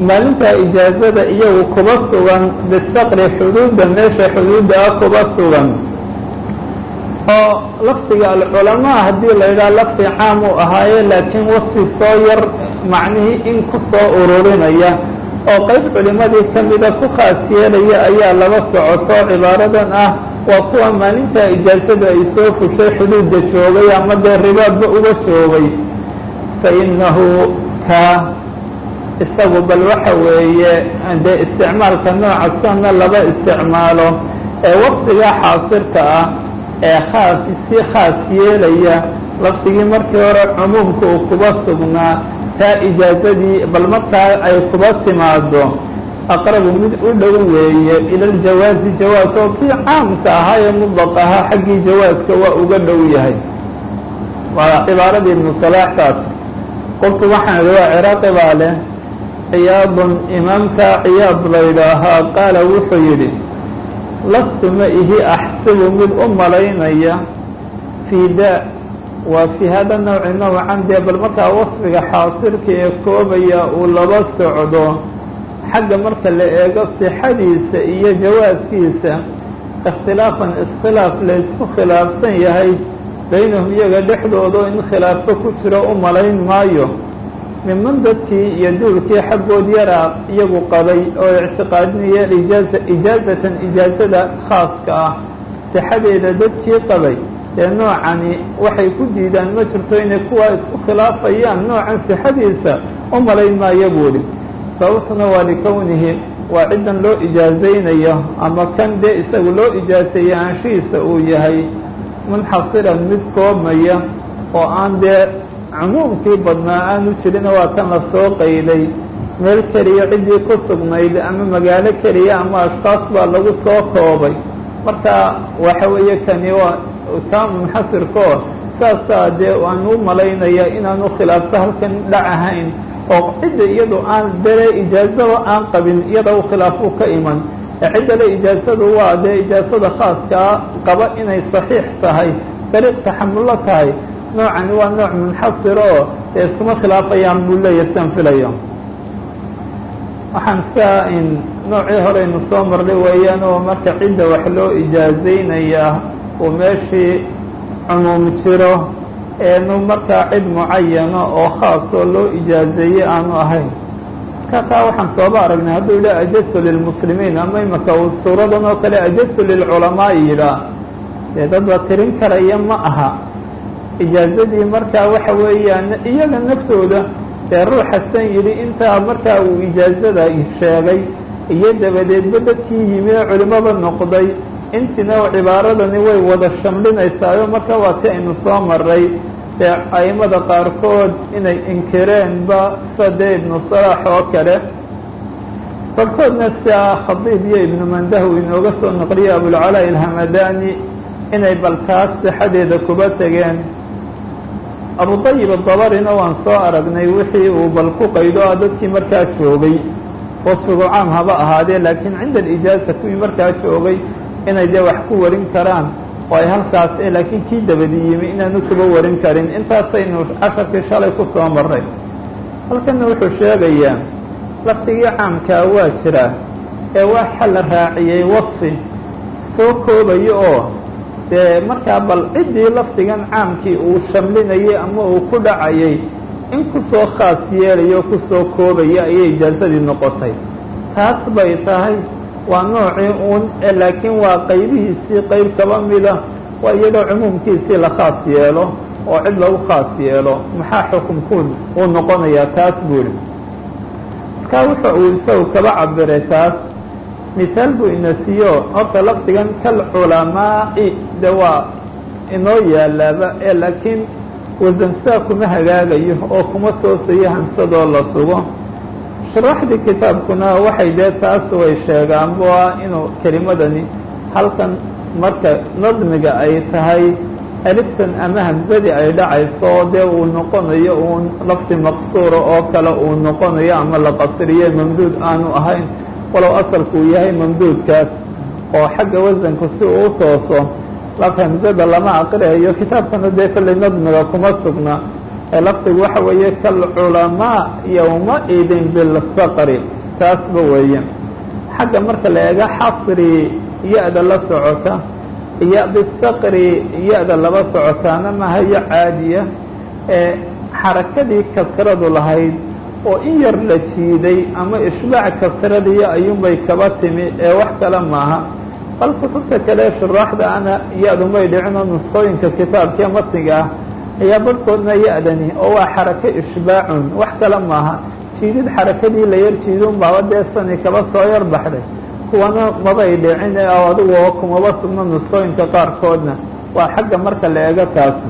maalintaa ijaazada iyagu kuba sugan bisaqri xuduudda meesha xuduudda ah kuba sugan oo lafdiga alculamaa haddii la yidhaha lafdi caam uu ahaaye laakiin wasfi soo yar macnihii in ku soo ururinaya oo qayb culimadii ka mida ku khaas yeelaya ayaa laba socoto cibaaradan ah waa kuwa maalintaa ijaazada ay soo fushay xuduudda joogay ama dee ribaadba uga joogay fa innahu ka isagu bal waxa weeye dee isticmaalka nooca sana laba isticmaalo ee wasfiga xaasirka ah ee khaas si khaas yeelaya lafdigii markii hore cumuumka uu kuba sugnaa taa ijaazadii bal markaa ay kuba timaado aqrabu mid u dhow weeye ila ljawaazi jawaaz oo kii caamka ahaa ee mudlaq ahaa xaggii jawaaska waa uga dhow yahay waa cibaaradii ibnu salaaxkaas qoltu waxaan idhi waa ciraaqi baa leh ciyaadun imaamka ciyaad laydhaahaa qaala wuxuu yidhi lastu ma ihi axsibu mid u malaynaya fii daa waa fii hada nawci nawcan dee bal markaa wasfiga xaasilka ee koobaya uu laba socdo xagga marka la eego sixadiisa iyo jawaaskiisa ikhtilaafan iskhilaaf laysku khilaafsan yahay baynahum iyaga dhexdooda in khilaafo ku jiro u malayn maayo miman dadkii iyo duulkii xaggood yaraa iyagu qabay oo ictiqaadinaya ijaaza ijaazatan ijaazada khaaska ah sixadeeda dadkii qabay dee noocani waxay ku diidaan ma jirto inay kuwaa isku khilaafayaan noocan sixadiisa u malayn maayo buuhi sababtuna waa likownihi waa ciddan loo ijaazaynayo ama kan dee isagu loo ijaaseeyey aanshihiisa uu yahay munxasiran mid koobmaya oo aan dee cumuumkii badnaa aanu jirin waa kan la soo qayday meel keliya ciddii ku sugnayd ama magaalo keliya ama ashkaas baa lagu soo koobay marka waxa weeye kani waa kaa munxasirkoo saasaa dee aan u malaynaya inaanu khilaafto halkan dhac ahayn oo cidda iyadu aan dere ijaazaba aan qabin iyada u khilaafuu ka iman ee cidda le ijaazadu waa dee ijaazada khaaskaa qaba inay saxiix tahay dariiq taxamullo tahay noocani waa nooc munxasir oo dee iskuma khilaafayaan buu leeyahy sian filayo waxaan iska in noocii horeynu soo marnay weeyaan oo marka cidda wax loo ijaazaynayaa uu meeshii cumuum jiro eenu markaa cid mucayana oo khaasoo loo ijaazeeyey aanu ahayn marka taa waxaan sooba aragnay hadduu yidhaha ajaztu lilmuslimiin ama imaka uu suuradan oo kale ajaztu lilculamaa'i yidhaah dee dad la tirin karaya ma aha ijaazadii markaa waxa weeyaan iyaga naftooda dee ruuxa san yidhi intaa markaa uu ijaazada sheegay iyo dabadeedba dadkii yimi ee culimada noqday intina cibaaradani way wada shamlinaysaayo marka waa ti aynu soo maray dee a'immada qaarkood inay inkireenba sade ibnu salaax oo kale barkoodna sia khadiib iyo ibnu mandahu inooga soo naqliya abulcalaa ilhamadani inay bal taas sixadeeda kuba tegeen abudayib adabarina waan soo aragnay wixii uu bal ku qaydo ah dadkii markaa joogay wasfigu caam haba ahaadee laakiin cinda alijaaza kuwii markaa joogay inay dee wax ku warin karaan oo ay halkaas e laakiin kii dabadi yimi inaanu kuba warin karin intaasaynu casharkii shalay ku soo maray halkanna wuxuu sheegayaa lafdigii caamkaa waa jira ee waxa la raaciyey wasfi soo koobayo oo dee markaa bal ciddii lafdigan caamkii uu shamlinayay ama uu ku dhacayay in kusoo khaas yeelayo o kusoo koobaya ayay ijaazadii noqotay taas bay tahay waa noocii uun laakiin waa qaybihiisii qayb kaba mida waa iyadoo cumuumkiisii la khaas yeelo oo cid lagu khaas yeelo maxaa xukumkuun uu noqonayaa taas buuri markaa wuxa uu isagu kaba cabiray taas misaal buu ina siiyo horta lafdigan kalculamaa'i de waa inoo yaalaaba ee laakiin wasansaa kuma hagaagayo oo kuma toosayo hamsadoo la sugo sharaxdii kitaabkuna waxay dee taas way sheegaanba inuu kelimadani halkan marka nadmiga ay tahay aliftan ama hamsadii ay dhacayso dee uu noqonayo uun lafdi maqsuura oo kale uu noqonayo ama la qasriyo mamduud aanu ahayn walow asalku uu yahay mamduudkaas oo xagga wasanku si uu u tooso laf hamsada lama aqriayo kitaabkana dee kolley nadmiga kuma sugna lafdigu waxa weeye kalculamaa yowmaidin bilsaqri taasba weeye xagga marka la eego xasri ya-da la socota iyo bisaqri ya-da laba socotaana mahayo caadiya ee xarakadii kasradu lahayd oo in yar la jiiday ama ishbaac kasradiyo ayuunbay kaba timi ee wax kale maaha bal kutubta kale shuraaxda ana ya-du may dhicinoo nusqooyinka kitaabkee matniga ah ayaa barhkoodna ya-dani oo waa xarako ishbaacun wax kale maaha jiidid xarakadii la yar jiidun baaba dee sani kaba soo yar baxday kuwana mabay dhicin oo adigu kumaba sugno nusqooyinka qaarkoodna waa xagga marka la eego taasi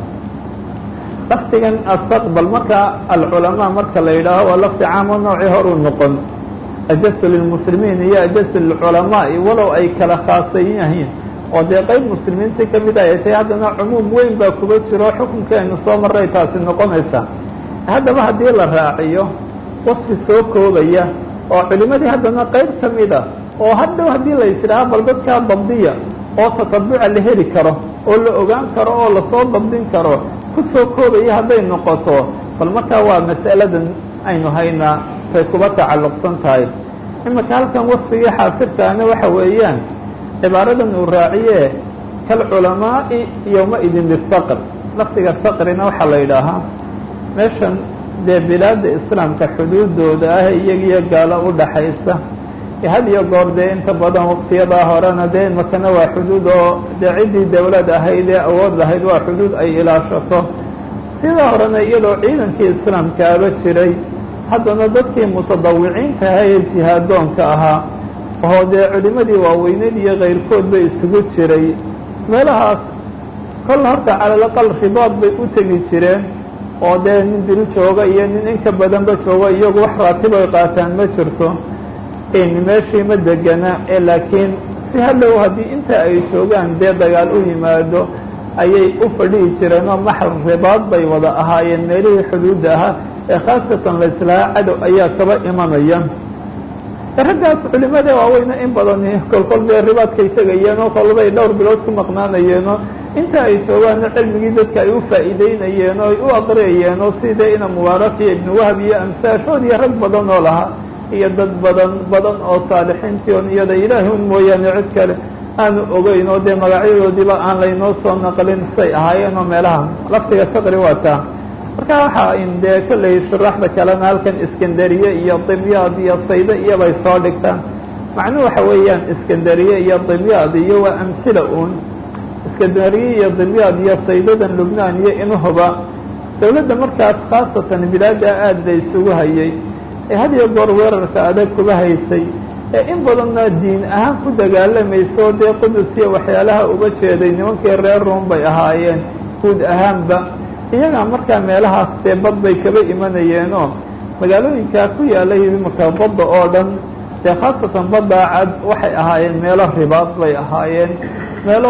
lafdigan astaqbal marka alculamaa marka la yidhaaho waa lafdi caamo noocii horuu noqon ajasu lilmuslimiin iyo ajasu lilculamaai walow ay kala khaasan yihiin oo dee qeyb muslimiinta kamid ay tahay haddana cumuum weyn baa kuba jiro xukunkeenu soo maray taasi noqonaysa haddaba haddii la raaciyo wasfi soo koobaya oo culimadii haddana qeyb ka mida oo hadhow haddii la isdhaha bal dadkaa dabdiya oo tatabuca la heli karo oo la ogaan karo oo lasoo dabdin karo kusoo koobaya hadday noqoto bal markaa waa mas'aladan aynu haynaa tay kuba tacalluqsan tahay imika halkan wasfigii xaasirkaana waxa weeyaan cibaaradan uu raaciye kalculamaa'i yowmaidin bisaqr lafdiga saqrina waxaa la yidhaahaa meeshan dee bilaadda islaamka xuduudooda ah iyagiyo gaalo u dhaxaysa had iyo goor dee inta badan waqtiyadaa horena dee imakana waa xuduud oo dee ciddii dawlad ahayd ee awood lahayd waa xuduud ay ilaashato sidaa horena iyadoo ciidankii islaamkaaba jiray haddana dadkii mutadawiciinta ahaa ee jihaadoonka ahaa oo dee culimadii waaweyneed iyo kayrkoodba isugu jiray meelahaas kol horta calalaqal ribaad bay u tegi jireen oo dee nin dil jooga iyo nin inka badanba jooga iyagu wax raatibay qaataan ma jirto meeshii ma degana ee laakiin si hadhow haddii inta ay joogaan dee dagaal u yimaado ayay u fadhihi jireen oo maxal ribaad bay wada ahaayeen meelihii xuduudda ahaa ee khaasatan la islahaa cadow ayaa kaba imanaya raggaas culimada waaweyne in badani kolkol dee ribaadkay tegayeenoo kolbay dhowr bilood ku maqnaanayeenoo inta ay joogaanna cilmigii dadka ay u faa'iideynayeen oo ay u aqriyayeen oo sida ina mubaarak iyo ibnu wahab iyo amsaashood iyo rag badan oo lahaa iyo dad badan badan oo saalixiintii on iyada ilaahi un mooyaane cid kale aanu ogeyn oo dee magacyadoodiiba aan laynoo soo naqlin say ahaayeen oo meelaha laftiga saqri waa taa marka waxaa in dee kolley shuraaxda kalena halkan iskandariye iyo dimyaad iyo sayde iyobay soo dhigtaan macnuhu waxa weeyaan iskandariye iyo dimyaad iyo waa amhila uun iskandariye iyo dimyaad iyo saydadan lubnaan iyo inuhuba dawladda markaas khaasatan bilaada aada la isugu hayay ee had iyo goor weerarka adag kuba haysay ee in badanna diin ahaan ku dagaalamayso dee qudus iyo waxyaalaha uga jeeday nimankii reer ruom bay ahaayeen guud ahaanba iyagaa markaa meelahaas dee bad bay kaba imanayeenoo magaalooyinkaa ku yaalay imaka badda oo dhan dee khaasatan baddaa cad waxay ahaayeen meelo ribaad bay ahaayeen meelo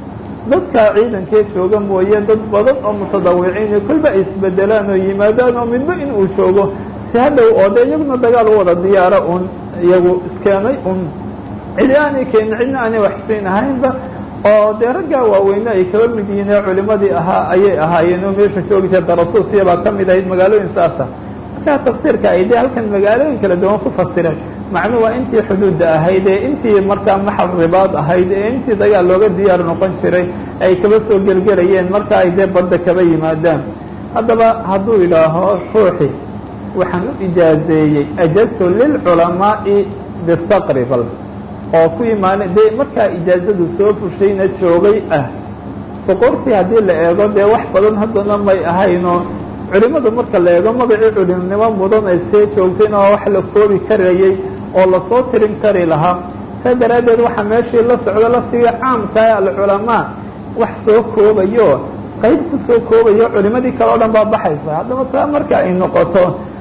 dadkaa ciidankee jooga mooye dad badan oo mutadawiciin kolba ay isbedelaan oo yimaadaan oo midba in uu joogo si hadhow oo dee iyaguna dagaal u wada diyaaro un iyagu iskeenay un cidi aanay keenin cidna aanay waxsiin ahaynba oo dee raggaa waaweyne ay kaba mid yihiin ee culimadii ahaa ayay ahaayeen oo meesha joogi jirta rasuulsiyabaa ka mid ahayd magaalooyin saasa markaa tafsiirka ay dee halkan magaalooyin kala duwan ku fasireen macnuu waa intii xuduudda ahayd ee intii markaa maxal ribaad ahayd ee intii dagaal looga diyaar noqon jiray ay kaba soo gelgelayeen marka ay dee badda kaba yimaadaan haddaba hadduu yidhaaho ruuxi waxaan u ijaazeeyey ajastu lilculamaa'i bisaqri bal oo ku imaana dee markaa ijaazadu soo fushayna joogay ah boqortii haddii la eego dee wax badan haddana may ahaynoo culimadu marka la eego magacii culimnimo mudan ay see joogtayna waa wax la koobi karayey oo lasoo tirin kari lahaa saa daraaddeed waxaa meeshii la socdo laftigii caamkae alculamaa wax soo koobayo qayb ku soo koobayo culimadii kale o dhan baa baxaysa haddaba taa marka ay noqoto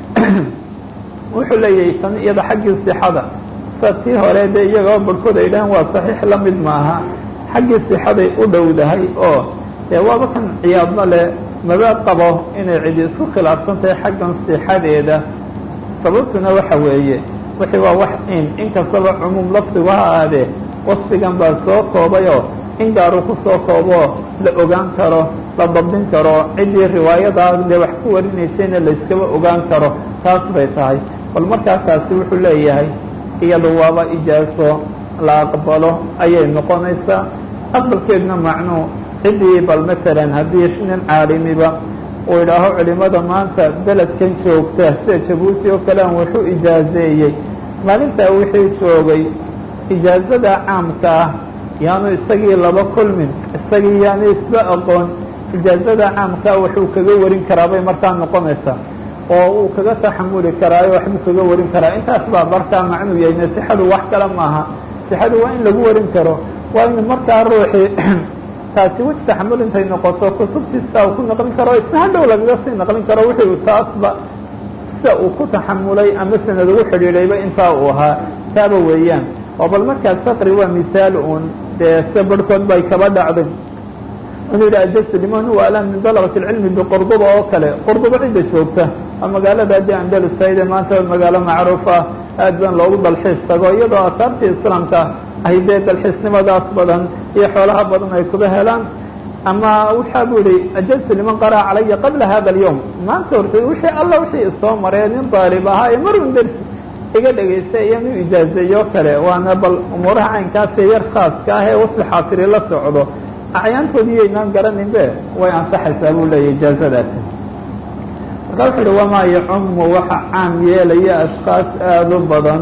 wuxuu leeyahay tan iyada xaggii sixada sa tii hore dee iyagoo barhkood ay dhahaan waa saxiix la mid maaha xaggii sixaday u dhowdahay oo dee waaba kan ciyaadna leh maba qabo inay cidi isku khilaafsan tahay xaggan sixadeeda sababtuna waxa weeye wixii waa wax in inkastaba cumuum lafdigu ha aadee wasfigan baa soo koobayoo in gaaru kusoo koobo la ogaan karo la dabdin karo ciddii riwaayadaa dee wax ku warinaysayna layskaba ogaan karo taas bay tahay bal markaasaasi wuxuu leeyahay iyadu waaba ijaaso la aqbalo ayay noqonaysaa aqbalkeedna macnuu ciddii bal matalan haddii nin caalimiba uu idhaaho culimada maanta beledkan joogta sida jabuuti oo kale aan waxu ijaazeeyey maalintaa wixii joogay ijaazada caamka ah yaanu isagii laba kulmin isagii yaanu isba aqoon ijaazada caamkaa waxuu kaga warin karaa bay markaa noqonaysaa oo uu kaga taxamuli karaayo waxbuu kaga warin karaa intaas baa markaa macnuu yahayna sixadu wax kale maaha sixadu waa in lagu warin karo waa in markaa ruuxii taasi wej taxamul intay noqoto kutubtiisa uu ku naqlin karo isna hadhow lagaga sii naqlin karo wixii taasba sida uu ku taxamulay ama sanad ugu xidhiidhayba intaa uu ahaa taaba weeyaan oo bal markaas faqri waa misaal uun dee sida barhkood bay kaba dhacday inuu yidhi ajastu liman huwa alam min dalabati اlcilmi biqurduba oo kale qurduba cidda joogta waa magaalada haddii andalusayde maanta magaalo macruuf ah aad baan loogu dalxiis tago iyadoo asaartii islaamka ay dee dalxiisnimadaas badan iyo xoolaha badan ay kuba helaan ama waxaa bu yihi ajastu liman qara'a calaya qabla hada اlyowm maanta horta wixii alla wixii isoo maree nin daalib ahaa ee marun dersi iga dhegaystay iyanu ijaazeeyo kale waana bal umuuraha caynkaasee yar khaaska ah ee wasfi xaasiri la socdo acyaantoodii yaynaan garanin be way ansaxaysaa buu leeyahy ijaazadaasi marka wuxu uhi wamaa yacumu waxa caam yeelaya ashkaas aada u badan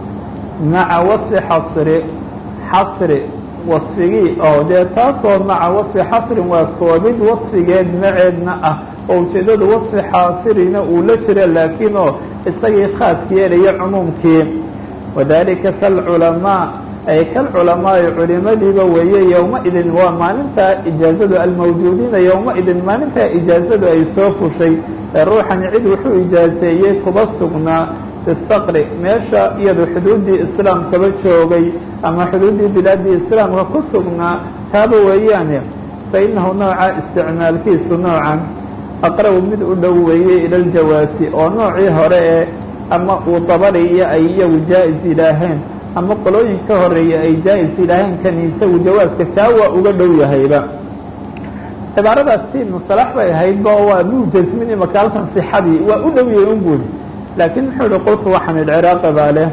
maca wasfi xasri xasri wasfigii oo dee taasoo maca wasfi xasrin waa koobid wasfigeed maceedna ah oo ujeedadu wasfi xaasirina uu la jira laakiin oo isagii khaas yeelaya cumuumkii wadalika kalculamaa ay kalculamaai culimadiiba weeye yowmaidin waa maalintaa ijaazadu almawjuudiina yowmaidin maalintaa ijaazadu ay soo fushay ee ruuxani cid wuxuu ijaazeeyey kuba sugnaa bistaqri meesha iyadu xuduuddii islaamkaba joogay ama xuduuddii bilaaddii islaamka ku sugnaa taaba weeyaane fa innahu nooca isticmaalkiisu noocan aqrabu mid u dhow weeye ila ljawaasi oo noocii hore ee ama uu dabari iyo ay iyagu jaa-is yidhaaheen ama qolooyin ka horeeya ay jaa-is yidhaaheen kan isagu jawaaska kaa waa uga dhow yahayba cibaaradaas si musalax bay ahaydba oo waa muu jasmin imaka halkan sixadii waa u dhow yahay un buuri laakiin muxuu ihi qultu waxaan idciraaqi baa leh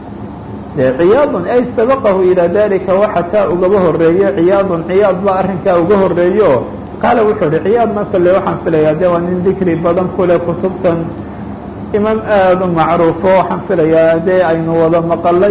de ciyaadun ay sabaqahu ilaa dalika waxa kaa ugaba horeeye ciyaadun ciyaad baa arrinkaa uga horeeyo qaala wuxuu ihi ciyaadna kale waxaan filayaa de waa nin dikri badan kule kutubtan imaam aada u macruufo waxaan filayaa dee aynu wada maqalay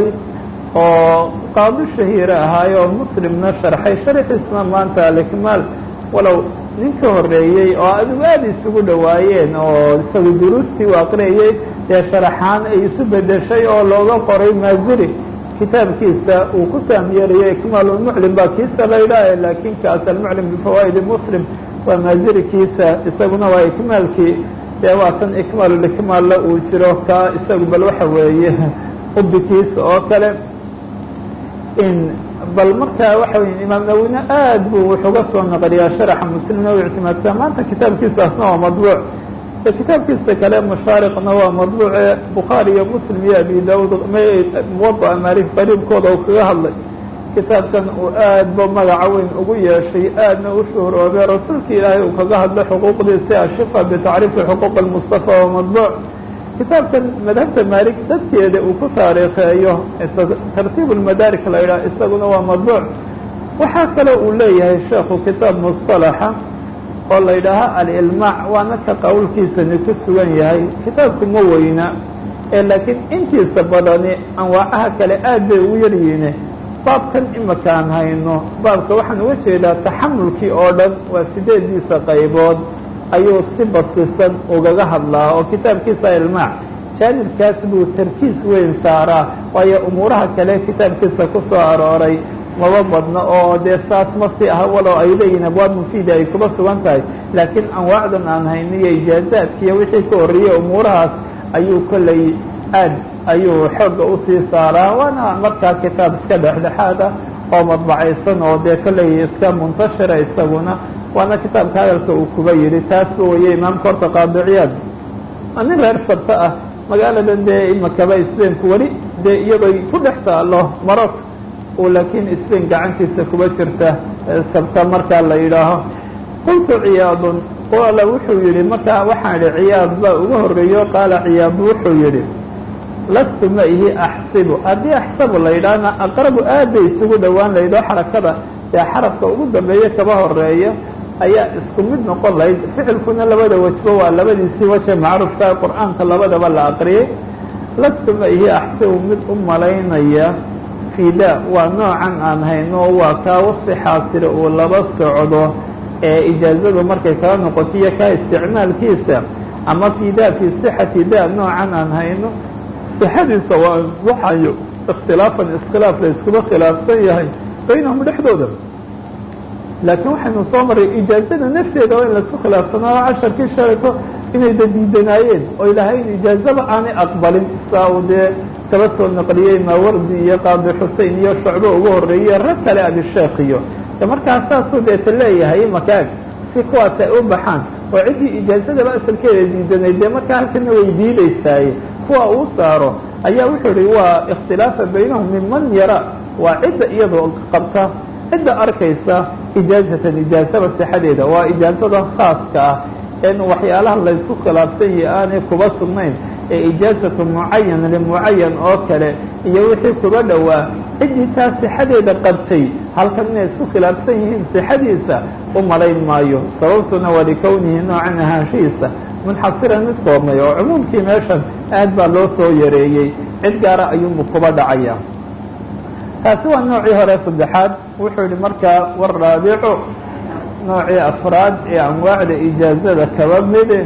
oo qaadi shahiire ahaayo oo muslimna sharxay sharxiisna maanta alikmaal walow nin ka horeeyey oo adigu aada isugu dhowaayeen oo isagu duruustii u aqriyayey dee sharaxaan ay isu bedeshay oo looga qoray maaziri kitaabkiisa uu ku taamyeerayo ikmaalulmuclim baa kiisa la yidhaahe laakiin kaas almuclim bifawaa'idi muslim waa maazirikiisa isaguna waa ikmaalkii dee waa tan ikmaalulikmaalla uu jiro kaa isagu bal waxa weeye ubikiisa oo kale in bal markaa waxa wey imaam nawine aad buu wuxuga soo naqliyaa sharaxa muslimna u ictimaadsaa maanta kitaabkiisaasna waa madbuuc kitaabkiisa kale mashaariqna waa madbuuce bukhaari iyo muslim iyo abi daud muwada'a maarif qariibkooda uu kaga hadlay kitaabkan uu aad ba magaca weyn ugu yeeshay aadna u shuhroobay rasuulka ilaahay uu kaga hadlay xuquuqdiisi ashifa bitacriifi xuquuq almustafa waa madbuuc kitaabkan madhabta maalik dadkeeda uu ku taariikheeyo tartiib lmadaarik la yidhaha isaguna waa madbuuc waxaa kale uu leeyahay sheekhu kitaab musطalaxa oo la yidhaaha alilmaac waana ka qowlkiisani ku sugan yahay kitaabku ma weyna ee laakiin intiisa badani anwaacaha kale aad bay ugu yaryihiine baabkan imakaan hayno baabka waxaan uga jeedaa taxamulkii oo dhan waa sideediisa qaybood ayuu si basisan ugaga hadlaa oo kitaabkiisa ilmaac jaanibkaas buu tarkiis weyn saaraa waayo umuuraha kale kitaabkiisa ku soo arooray maba badno oo dee saas ma si ah walow ay leeyihin abwaab mufiida ay kuba sugan tahay laakiin anwaacdan aan hayniyo ijaazaadkiiyo wixii ka horreeyey umuurahaas ayuu kolley aad ayuu xoogga usii saaraa waana markaa kitaab iska dhexdhexaad ah oo madbacaysan oo dee kolley iska muntashira isaguna waana kitaabka hadalka uu kuba yidhi taasba weye imaamka horta qaadiciyaad nin reer farta ah magaaladan dee imakaba sbainku weli dee iyadoo ku dhex taalo marok uu laakiin sbain gacantiisa kuba jirta sabta markaa la yidhaaho qultu ciyaadun qaala wuxuu yidhi markaa waxaan idhi ciyaad baa uga horreeyo qaala ciyaad wuxuu yidhi lastu ma ihi axsibu haddii axsabu la yidhaahna aqrabu aad bay isugu dhowaan la yidhaho xarakada ee xarafka ugu dambeeya kaba horeeya ayaa isku mid noqon lahayd ficilkuna labada wejba waa labadiisii waje macruufka qur-aanka labadaba la aqriyay lastu ma ihi axsibu mid u malaynaya fida waa noocan aan hayno waa kaa wasfi xaasire uu laba socdo ee ijaazadu markay kala noqoto iyo kaa isticmaalkiisa ama fida fii sixati da noocan aan hayno sixadiisa waa ansaxayo ikhtilaafan iskhilaaf la iskuba khilaafsan yahay baynahum dhexdooda laakiin waxaynu soo maray ijaazada nafteeda waa in laisku khilaafsanaa casharkii shalayto inay dadiidanaayeen oo ilahayn ijaazaba aanay aqbalin saa uu dee kaba soo naqliyey maawardi iyo qaadi xusein iyo shucbo ugu horreeyey rag kale abisheekh iyo markaas saasuu deeta leeyahay makaag si kuwaas ay u baxaan oo ciddii ijaazadaba asalkeeda diidanayd dee markaa halkana way diidaysaaye kuwa uu saaro ayaa wuxuu ihi waa ikhtilaafa baynahum minman yara waa cidda iyadoo qabta cidda arkaysa ijaazatan ijaazaba sixadeeda waa ijaazada khaaska ah in waxyaalaha laysku khilaafsan yahi aanay kuba sugnayn ee ijaazatu mucayan limucayan oo kale iyo wixii kuba dhowaa ciddii taa sixadeeda qabtay halkan inay isku khilaafsan yihiin sixadiisa u malayn maayo sababtuna waa likownihi noocan ahaanshihiisa munxasiran mid koobnay oo cumuumkii meeshan aad baa loo soo yareeyey cid gaara ayuunbu kuba dhacaya taasi waa noocii hore saddexaad wuxuu yihi markaa waraabicu noocii afraad ee anwaacda ijaazada kaba mide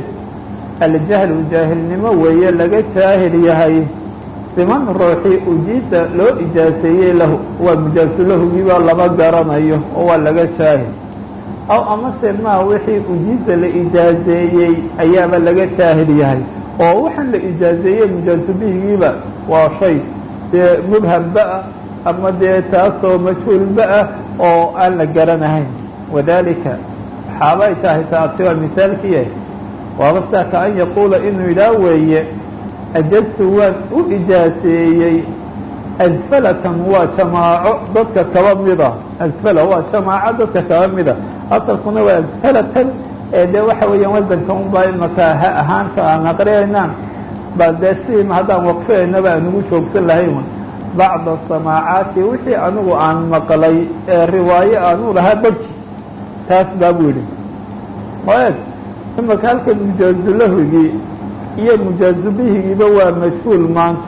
aljahlu jaahilnimo weeye laga jaahil yahay siman ruuxii ujiisa loo ijaaseeyey lahu waa mujaasulahugibaa lama garanayo oo waa laga jaahil aw amase maa wixii ujiisa la ijaazeeyey ayaaba laga jaahil yahay oo waxaan la ijaazeeyey mujaasubihigiiba waa shay dee mubhamba ah ama dee taasoo majhuulba ah oo aan la garanahayn wadalika waxaabay tahay taasi waa misaalkiiya waaba saa ka an yaquula inuu yidhaah weeye ajaztu waan u ijaaseeyey asfalatan waa jamaaco dadka kaba mida asfala waa jamaaco dadka kaba mida asalkuna waa asfalatan ee dee waxa weeyaan wasanka unbaa imaka ha ahaanta aan aqriyaynaan ba dee si haddaan waqfiyaynaba anugu joogsan lahayn bacda samaacaati wixii anigu aan maqlay ee riwaayo aanu lahaa barki taas baa buu yidhi oeg imaka halkan mujaazulahigii iyo mujaazubihigiiba waa majhuul maanta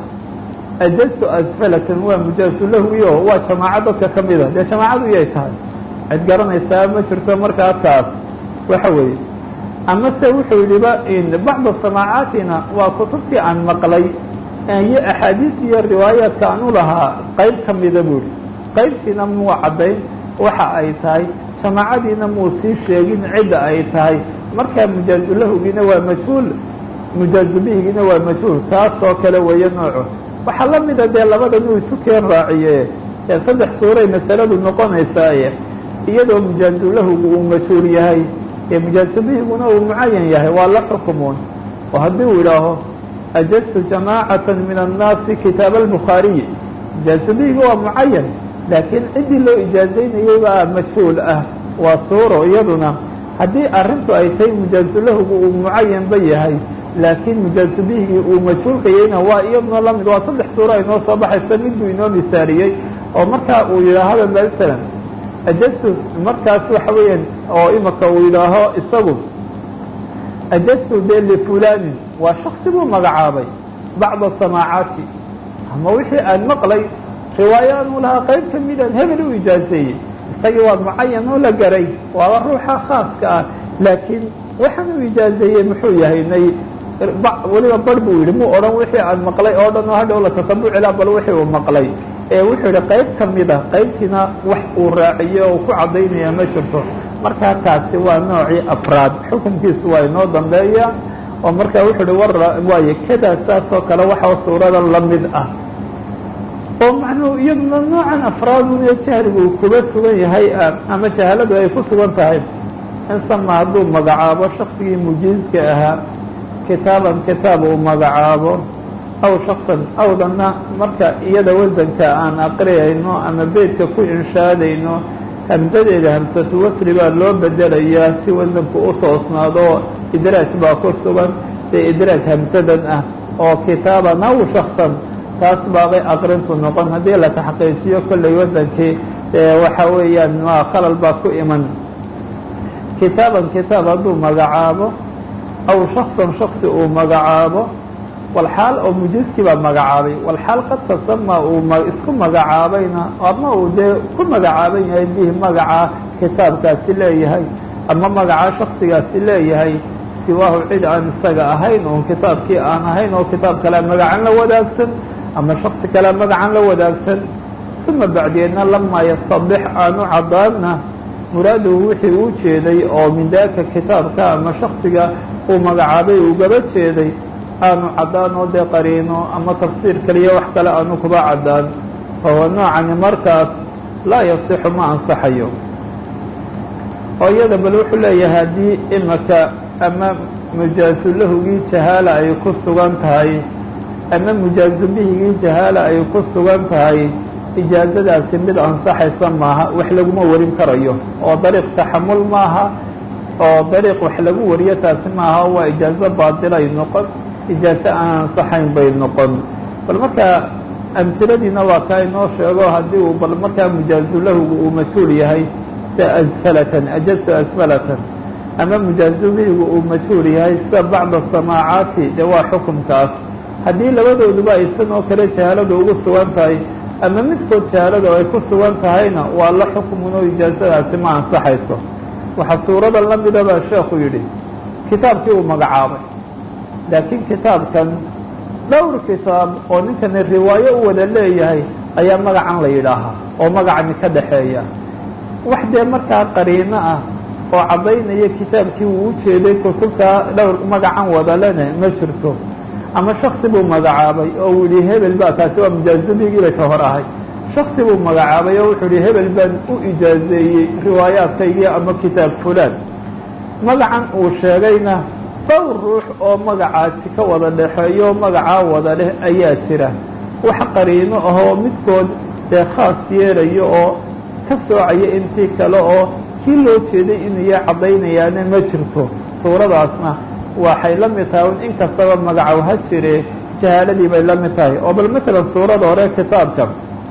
ajaztu asfalatan waa mujaasulahigi oo waa jamaaco dadka ka mida dee jamaacadu iyay tahay cid garanaysaa ma jirto markaa taas waxa weeye amase wuxuu yidhiba bacda samaacaatina waa kutubtii aan maqlay iyo axaadiis iyo riwaayaadka aan u lahaa qayb ka mida buu ihi qaybtiina muu caddayn waxa ay tahay jamaacadiina muu sii sheegin cidda ay tahay markaa mujaazulahugiina waa majhuul mujaazubihigiina waa majhuul taasoo kale weeye nooco waxaa la mida dee labadan uu isu keen raaciye ee saddex suuray masaladu noqonaysaaye iyadoo mujaazulahugu uu majhuul yahay ee mujaazubihiguna uu mucayan yahay waa la xukumuun oo haddii uu idhaaho ajaztu jamaacata min annaasi kitaaba albukhaariyi mujaazubihiga waa mucayan laakiin ciddii loo ijaazaynayay baa majhuul ah waa suuro iyaduna haddii arrintu ay tahay mujaazulahugu uu mucayanba yahay laakiin mujaazubihigii uu majhuulkayayna waa iyaduna lamid waa saddex suuro ay noo soo baxaysa midbuu inoo misaaliyey oo markaa uu yidhaahaba masalan ajaztu markaas waxa weeyaan oo imaka uu yidhaaho isagu ajaztu de lifulanin waa shaksi buu magacaabay bacda samaacaati ama wixii aan maqlay riwaayo anuu lahaa qayb ka midaan hebel u ijaazeeyey isagii waa mucayan oo la garay waaba ruuxa khaaska ah laakiin waxaan u ijaazeeyey muxuu yahay nay weliba bar buu yidhi muu odhan wixii aan maqlay oo dhan oo hadhow la tatabucilaa bal wixii uu maqlay ee wuxuu yidhi qayb ka mida qaybtiina wax uu raaciyo oo ku caddaynaya ma jirto markaa taasi waa noocii afraad xukunkiisu waa inoo dambeeya oo markaa wuxuu ihi war waaye kadaa saasoo kale waxaa suurada la mid ah oo macnuhu iyaduna noocan afraadun jahligu uu kuba sugan yahay ama jahaladu ay ku sugan tahay insama hadduu magacaabo shaksigii mujiizka ahaa kitaaban kitaab uu magacaabo aw shaksan awdana marka iyada wasanka aan aqriyayno ama beydka ku inshaadayno hamsadeeda hamsatu wasri baa loo bedelayaa si wasanku u toosnaado idraaj baa ku sugan dee idraaj hamsadan ah oo kitaaban aw shaksan taas baabay aqrintu noqon haddii la taxqiijiyo kollay wasankii waxa weeyaan ma khalal baa ku iman kitaaban kitaab hadduu magacaabo aw shaksan shaksi uu magacaabo walxaal oo mujiskii baa magacaabay walxaal qad tasama uu isku magacaabayna ama uu dee ku magacaaban yahay bihi magaca kitaabkaasi leeyahay ama magaca shaksigaasi leeyahay siwaahu cid aan isaga ahayn oon kitaabkii aan ahayn oo kitaab kale magacan la wadaagsan ama shaksi kale magacan la wadaagsan uma bacdeedna lamaa yastadix aanu caddaanna muraaduhu wixii uu jeeday oo min daaka kitaabka ama shaksiga uu magacaabay uu gaba jeeday aanu caddaan oo dee qariino ama tafsiir kaliya wax kale aanu kuba caddaan fahuwa noocani markaas laa yasixu ma ansaxayo oo iyada bal wuxuu leeyahay haddii imaka ama mujaazu lahugii jahaala ay ku sugan tahay ama mujaazu bihigii jahaala ay ku sugan tahay ijaazadaasi mid ansaxaysa maaha wax laguma warin karayo oo dariiq taxamul maaha oo dariiq wax lagu wariyo taasi maaha waa ijaazo baadilay noqon ijaazo aan ansaxayn bay noqon bal markaa amhiladiina waa kaa inoo sheego haddii uu bal markaa mujaazu lahugu uu majhuul yahay sida asfalatan ajaztu asfalatan ama mujaazu bihigu uu majhuul yahay sida bacda samaacaati dee waa xukumkaas haddii labadooduba aysan oo kale jahaaladu ugu sugan tahay ama midkood jahaaladu ay ku sugan tahayna waa la xukmun oo ijaazadaasi ma ansaxayso waxaa suurada la mida baa sheekhu yidhi kitaabkii uu magacaabay laakiin kitaabkan dhowr kitaab oo ninkani riwaayo u wada leeyahay ayaa magacan la yidhaahaa oo magacani ka dhaxeeya wax dee markaa qariino ah oo caddaynaya kitaabkii uu u jeeday kutubtaa dhowr magacan wadalene ma jirto ama shaksi buu magacaabay oo uu yihi hebel baa kaasi waa mujaazubigii ka hor ahay shaksi buu magacaabay oo wuxuu yihi hebel baan u ijaazeeyey riwaayaadkaygii ama kitaab fulaan magacan uu sheegayna dhowr ruux oo magacaasi ka wada dhexeeyo magacaa wada leh ayaa jira wax qariino ahoo midkood dee khaas yeelayo oo ka soocaya intii kale oo kii loo jeeday inuya caddaynayaana ma jirto suuradaasna waxay la mid tahay in kastaba magacow ha jire jahaaladii bay la mid tahay oo bal matalan suurada hore kitaabka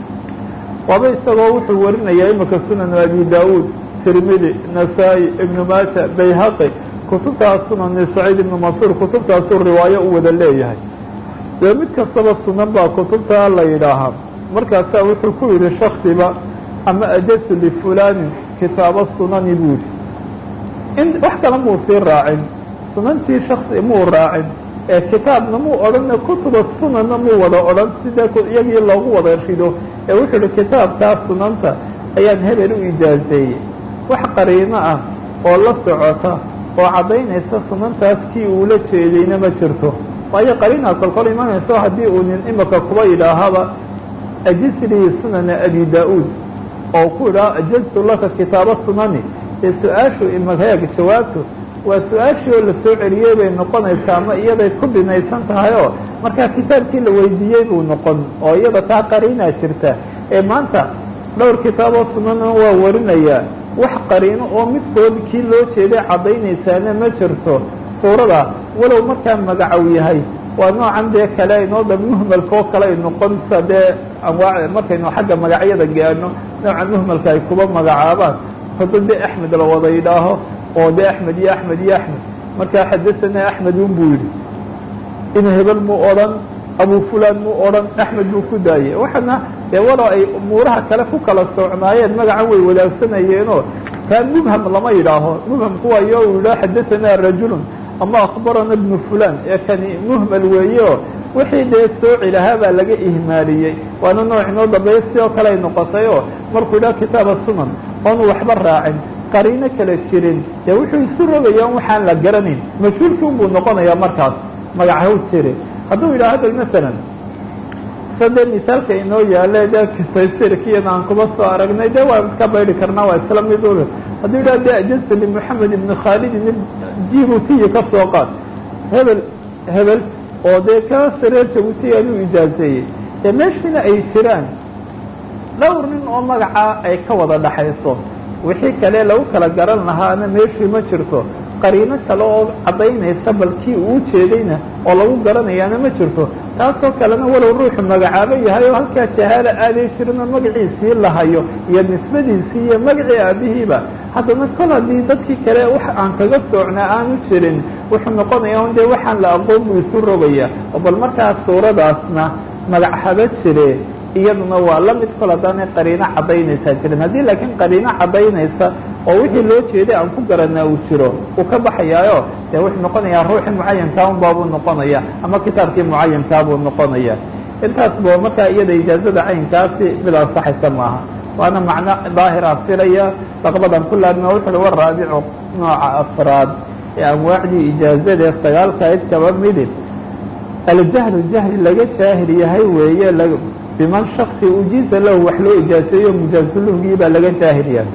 waaba isagoo wuxuu warinayaa imika sunanu abi daawuud tirmidi nasaa-i ibnu maaja bayhaqi kutubtaas sunani saciid ibnu mansuur kutubtaasuu riwaayo u wada leeyahay dee mid kastaba sunan baa kutubtaa la yidhaahaa markaasaa wuxuu ku yidhi shaksiba ama ajastu lifulanin kitaabo sunani buu yidhi in wax kale muu sii raacin sunantii shaksi muu raacin ee kitaabna muu odhan kutuba sunanna muu wada odhan sidee iyagii loogu wada rido ee wuxuu yihi kitaabkaa sunanta ayaan hebel u ijaazeeyey wax qariino ah oo la socota oo caddaynaysa sunantaas kii uula jeedayna ma jirto waayo qariinaa kolkol imanayso haddii uu nin imika kuba yidhaahaba ajisrii sunana abi da-uud oo ku yidhaha ajaztu laka kitaaba sunani ee su-aashu imakayaga jawaabtu waa su-aashii oo lasoo celiyey bay noqonaysaa ama iyaday ku binaysan tahay oo markaa kitaabkii la weydiiyey buu noqon oo iyada taa qariinaa jirta ee maanta dhowr kitaaboo sunana waa warinayaa wax qariino oo midkood kii loo jeeday caddaynaysaana ma jirto suurada walow markaa magacow yahay waa noocan dee kale inoo da muhmalka oo kale ay noqonsa dee anwaa markaynu xagga magacyada gaano nooca muhmalka ay kuba magacaabaan hado dee axmed la wada yidhaaho oo dee axmed iyo axmed iyo axmed markaa xadasanaa axmed un buu yidhi in hebel muu odhan abu fulan muu odhan axmed buu ku daayey waxaana dee walow ay umuuraha kale ku kala soocnaayeen magacan way wadaagsanayeenoo kaa mubham lama yidhaaho mubhamku waayo uu yidhaho xadasanaa rajulun ama akbarana bnu fulan ee kani muhmal weeye oo wixii dee sooci lahaa baa laga ihmaaliyey waana nooc inoo dambeeya si oo kale ay noqotay oo markuu yidhaho kitaaba sunan oonu waxba raacin qariino kala jirin dee wuxuu isu rogaya n waxaan la garanayn majhuulkii un buu noqonayaa markaas magacahu jire hadduu yidhaho hadal masalan sade misaalka inoo yaale de taysirkiina aan kuba soo aragnay de waan iska baydi karnaa waa isla mid ul hadduu yidhaha de ajazta limoxamed ibni khaalidin jibuutiyi ka soo qaad hebel hebel oo dee ka sareer jabuutiy anuu ijaazeeyey dee meeshiina ay jiraan dhowr nin oo magacaa ay ka wada dhaxayso wixii kale lagu kala garan lahaana meeshii ma jirto qariino kale oo caddaynaysa bal kii uu jeedayna oo lagu garanayaana ma jirto taasoo kalena walow ruuxu magacaabo yahay oo halkaa jahaala aaday jirinoo magaciisii lahayo iyo nisbadiisii iyo magacii aabihiiba haddana kol haddii dadkii kale wax aan kaga soocnaa aanu jirin wuxuu noqonaya un dee waxaan la aqoon buu isu rogaya oo bal markaa suuradaasna magac haba jire iyaduna waa la mid kol haddaanay qariino caddaynaysaa jirin haddii laakiin qariino caddaynaysa oo wixii loo jeeday aan ku garanaa uu jiro uu ka baxayaayo dee wuxuu noqonayaa ruuxii mucayankaa un baabuu noqonaya ama kitaabkii mucayankaa buu noqonaya intaas bo markaa iyada ijaazada caynkaasi mid ansaxaysa maaha waana macno daahira filaya laqbadan ku laabma wuxu uhi waraabicu nooca afraad ee anwaacdii ijaazadae sagaalkayd kaba midi aljahlu jahli laga jaahil yahay weeye biman shaksi ujiiza lahu wax loo ijaaseeyo mujaazuluhgii baa laga jaahil yahay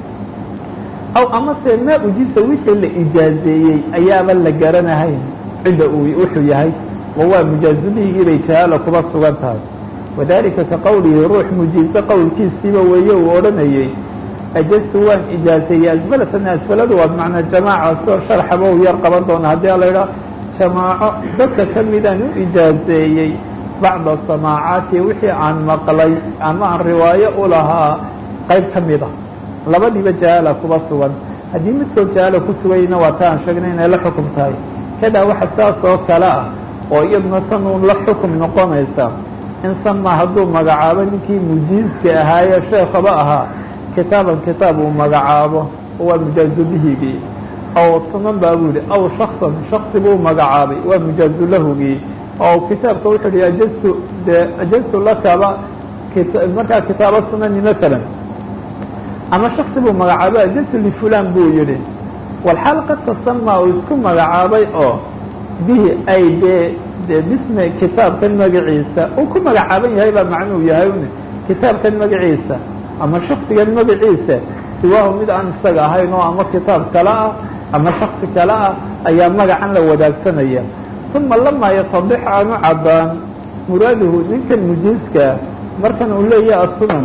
aw amase maa ujiiza wixii la ijaazeeyey ayaaba la garanahayn cidda uu wuxuu yahay oo waa mujaazulihigii bay jahaala kuba sugan tahay wadalika ka qowlihi ruux mujiize qowlkiisiiba weeye uu odhanayey ajastu waan ijaazeeyey asbalatan asbaladu waa bimacnaa jamaaca soo sharxaba u yar qaban doona haddii a la idhaha jamaaco dadka ka midaan u ijaazeeyey bacda samaacaati wixii aan maqlay ama aan riwaayo u lahaa qayb ka mid a labadiiba jahaala kuba sugan haddii midkood jahaala ku sugayna waa ta aan sheegnay inay la xukum tahay kadaa waxa saas oo kale ah oo iyaduna tan uun la xukum noqonaysa in sama hadduu magacaabo ninkii mujiizka ahaayee sheekaba ahaa kitaaban kitaab uu magacaabo waa mujaazulihigii aw sunan baa buu yihi aw shaksan shaksi buu magacaabay waa mujaazulahugii oo kitaabka wuxuu yihi ajastu de ajastu lakaba markaa kitaabo sunani masalan ama shaksi buu magacaabay ajastu lifulan buu yihi walxaal qad tasama uu isku magacaabay oo bihi ay dee de bismi kitaabkan magaciisa uu ku magacaaban yahay baa macnuu yahay un kitaabkan magaciisa ama shaksigan magaciisa siwaahu mid aan isaga ahayn oo ama kitaab kale ah ama shaksi kale ah ayaa magacan la wadaagsanaya uma lamaa yatadix aanu caddaan muraaduhu ninkan mujiizkaa markan uu leeyahay asunan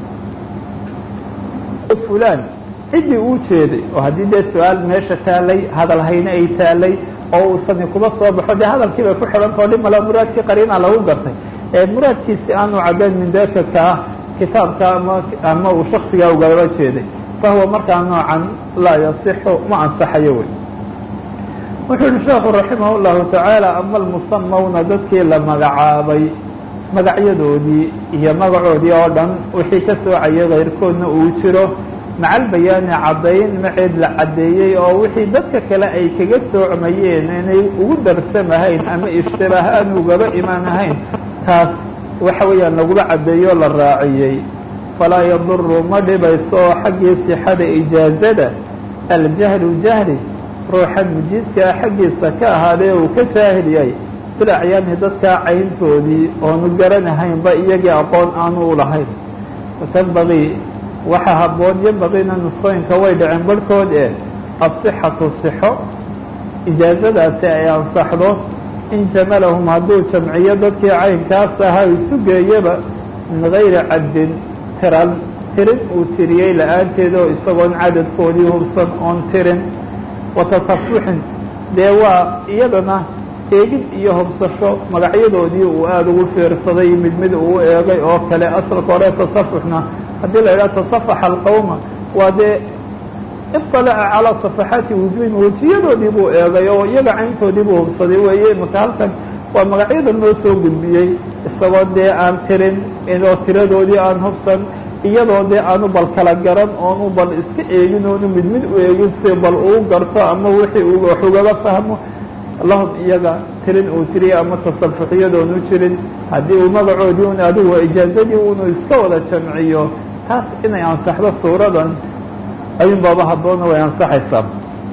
fulan ciddii uu jeeday oo haddii dee su-aal meesha taalay hadal hayne ay taalay oo uusani kuba soo baxo dee hadalkii bay ku xidhantao dhi mala muraadkii qariina lagu gartay ee muraadkiisi aanu caddayn min daka kaa kitaabka ama ama uu shaksigaa ugaba jeeday fahuwa markaa noocan laa yasixu ma ansaxayo wey wuxuu yihi sheekhu raximah llahu tacaala ama almusamawna dadkii la magacaabay magacyadoodii iyo magacoodii oo dhan wixii ka soocaya kayrkoodna uu jiro maca albayaani caddayn maceed la caddeeyey oo wixii dadka kale ay kaga soocmayeen inay ugu darsamahayn ama ishtibaahaan ugaba imaan ahayn taas waxa weeyaan lagula caddeeyo o la raaciyey falaa yaduru ma dhibayso oo xaggii sixada ijaazada aljahlu jahli ruuxan mujiizkaa xaggiisa ka ahaadee uu ka jaahil yahay bil acyaani dadkaa cayntoodii oonu garanahaynba iyagii aqoon aanu u lahayn watanbagii waxa habboon yambagiina nusqooyinka way dhaceen barhkood ee asixatu sixo ijaazadaasi ay ansaxdo in jamalahum hadduu jamciyo dadkii caynkaas ahaa isu geeyaba min gayri caddin tiran tirin uu tiriyey la-aanteeda oo isagoon cadadkoodii hubsan oon tirin watasafuxin dee waa iyadana eegid iyo hubsasho magacyadoodii uu aada ugu fiirsaday mid mid uu eegay oo kale asalka hore tasafuxna haddii la idhaha tasafaxa alqawma waa dee iطalaca calaa safaxaati wujuhin wejiyadoodii buu eegay oo iyaga cayntoodii buu hubsaday weeye imaka halkan waa magacyada noo soo gudbiyey isagoo dee aan tirin inoo tiradoodii aan hubsan iyadoo dee aanu bal kala garan oonu bal iska eegin oonu mid mid u eegin si bal uu garto ama wixii uu wax ugaba fahmo lahum iyaga tirin uu tiriya ama tasafuxiyadoonu jirin haddii uu magacoodii un adigu ijaazadii unu iska wada jamciyo taas inay ansaxdo suuradan ayuun baaba habboona way ansaxaysaa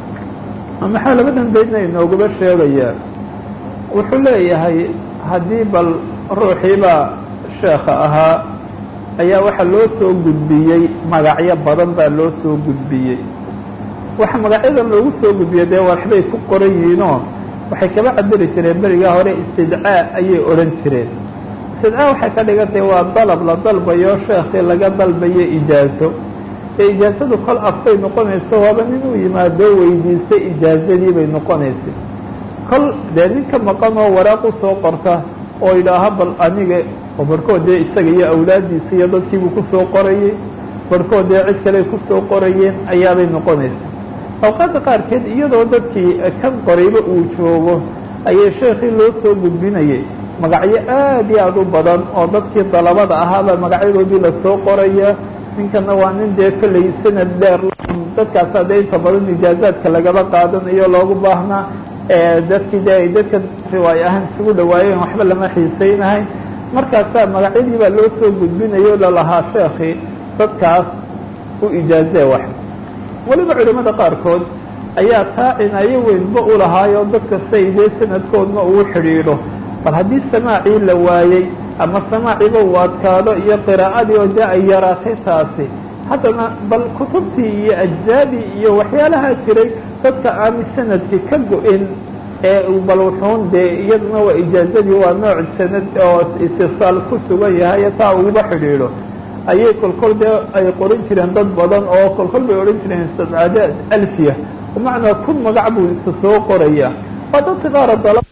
maxaa labadan baydna inoogaba sheegayaa wuxuu leeyahay haddii bal ruuxiibaa sheekha ahaa ayaa waxaa loo soo gudbiyey magacyo badan baa loo soo gudbiyey waxa magacyadan loogu soo gudbiyey dee waxbay ku qoran yihiinoo waxay kaba cabiri jireen berigaa hore istidcaa ayay odhan jireen istidcaa waxay ka dhigantay waa dalab la dalbayo sheekii laga dalbayo ijaazo ee ijaazadu kol afbay noqonayso waaba nin uu yimaado weydiistay ijaazadii bay noqonaysay kol dee ninka maqan oo waraaq u soo qorta oo idhaaha bal aniga oo barhkood dee isaga iyo awlaaddiisa iyo dadkiibuu kusoo qorayey barhkood dee cid kale kusoo qorayeen ayaabay noqonaysa awqaadda qaarkeed iyadoo dadkii kan qorayba uu joogo ayay sheekii loo soo gudbinayay magacyo aad iyo aad u badan oo dadkii dalabada ahaaba magacyadoodii lasoo qoraya ninkana waa nin dee kolley sanad dheer dadkaasa dee inta badan ijaazaadka lagaba qaadanayo loogu baahnaa dadkii de ay dadka riwaayo ahaan isugu dhawaayeen waxba lama xiisaynahay markaasaa magacyadii baa loo soo gudbinayo lalahaa sheekii dadkaas u ijaazee wax weliba culimada qaarkood ayaa taa cinaayo weynba u lahaayo dadka say dee sanadkoodna uu xidhiidho bal haddii samaacii la waayey ama samaaciiba uu adkaado iyo qiraa'adii oo dee ay yaraatay taasi haddana bal kutubtii iyo ajzaadii iyo waxyaalaha jiray dadka aani sanadkii ka go-in ee bal wuxuun dee iyaduna waa ijaazadii waa nooc sanad oo itisaal ku sugan yahay taa uguba xidhiidho ayay kolkol dee ay qoran jireen dad badan oo kolkol bay odhan jireen sabcadaad alfiya bimacnaa kun magac buu isa soo qoraya waa dadka qaar dala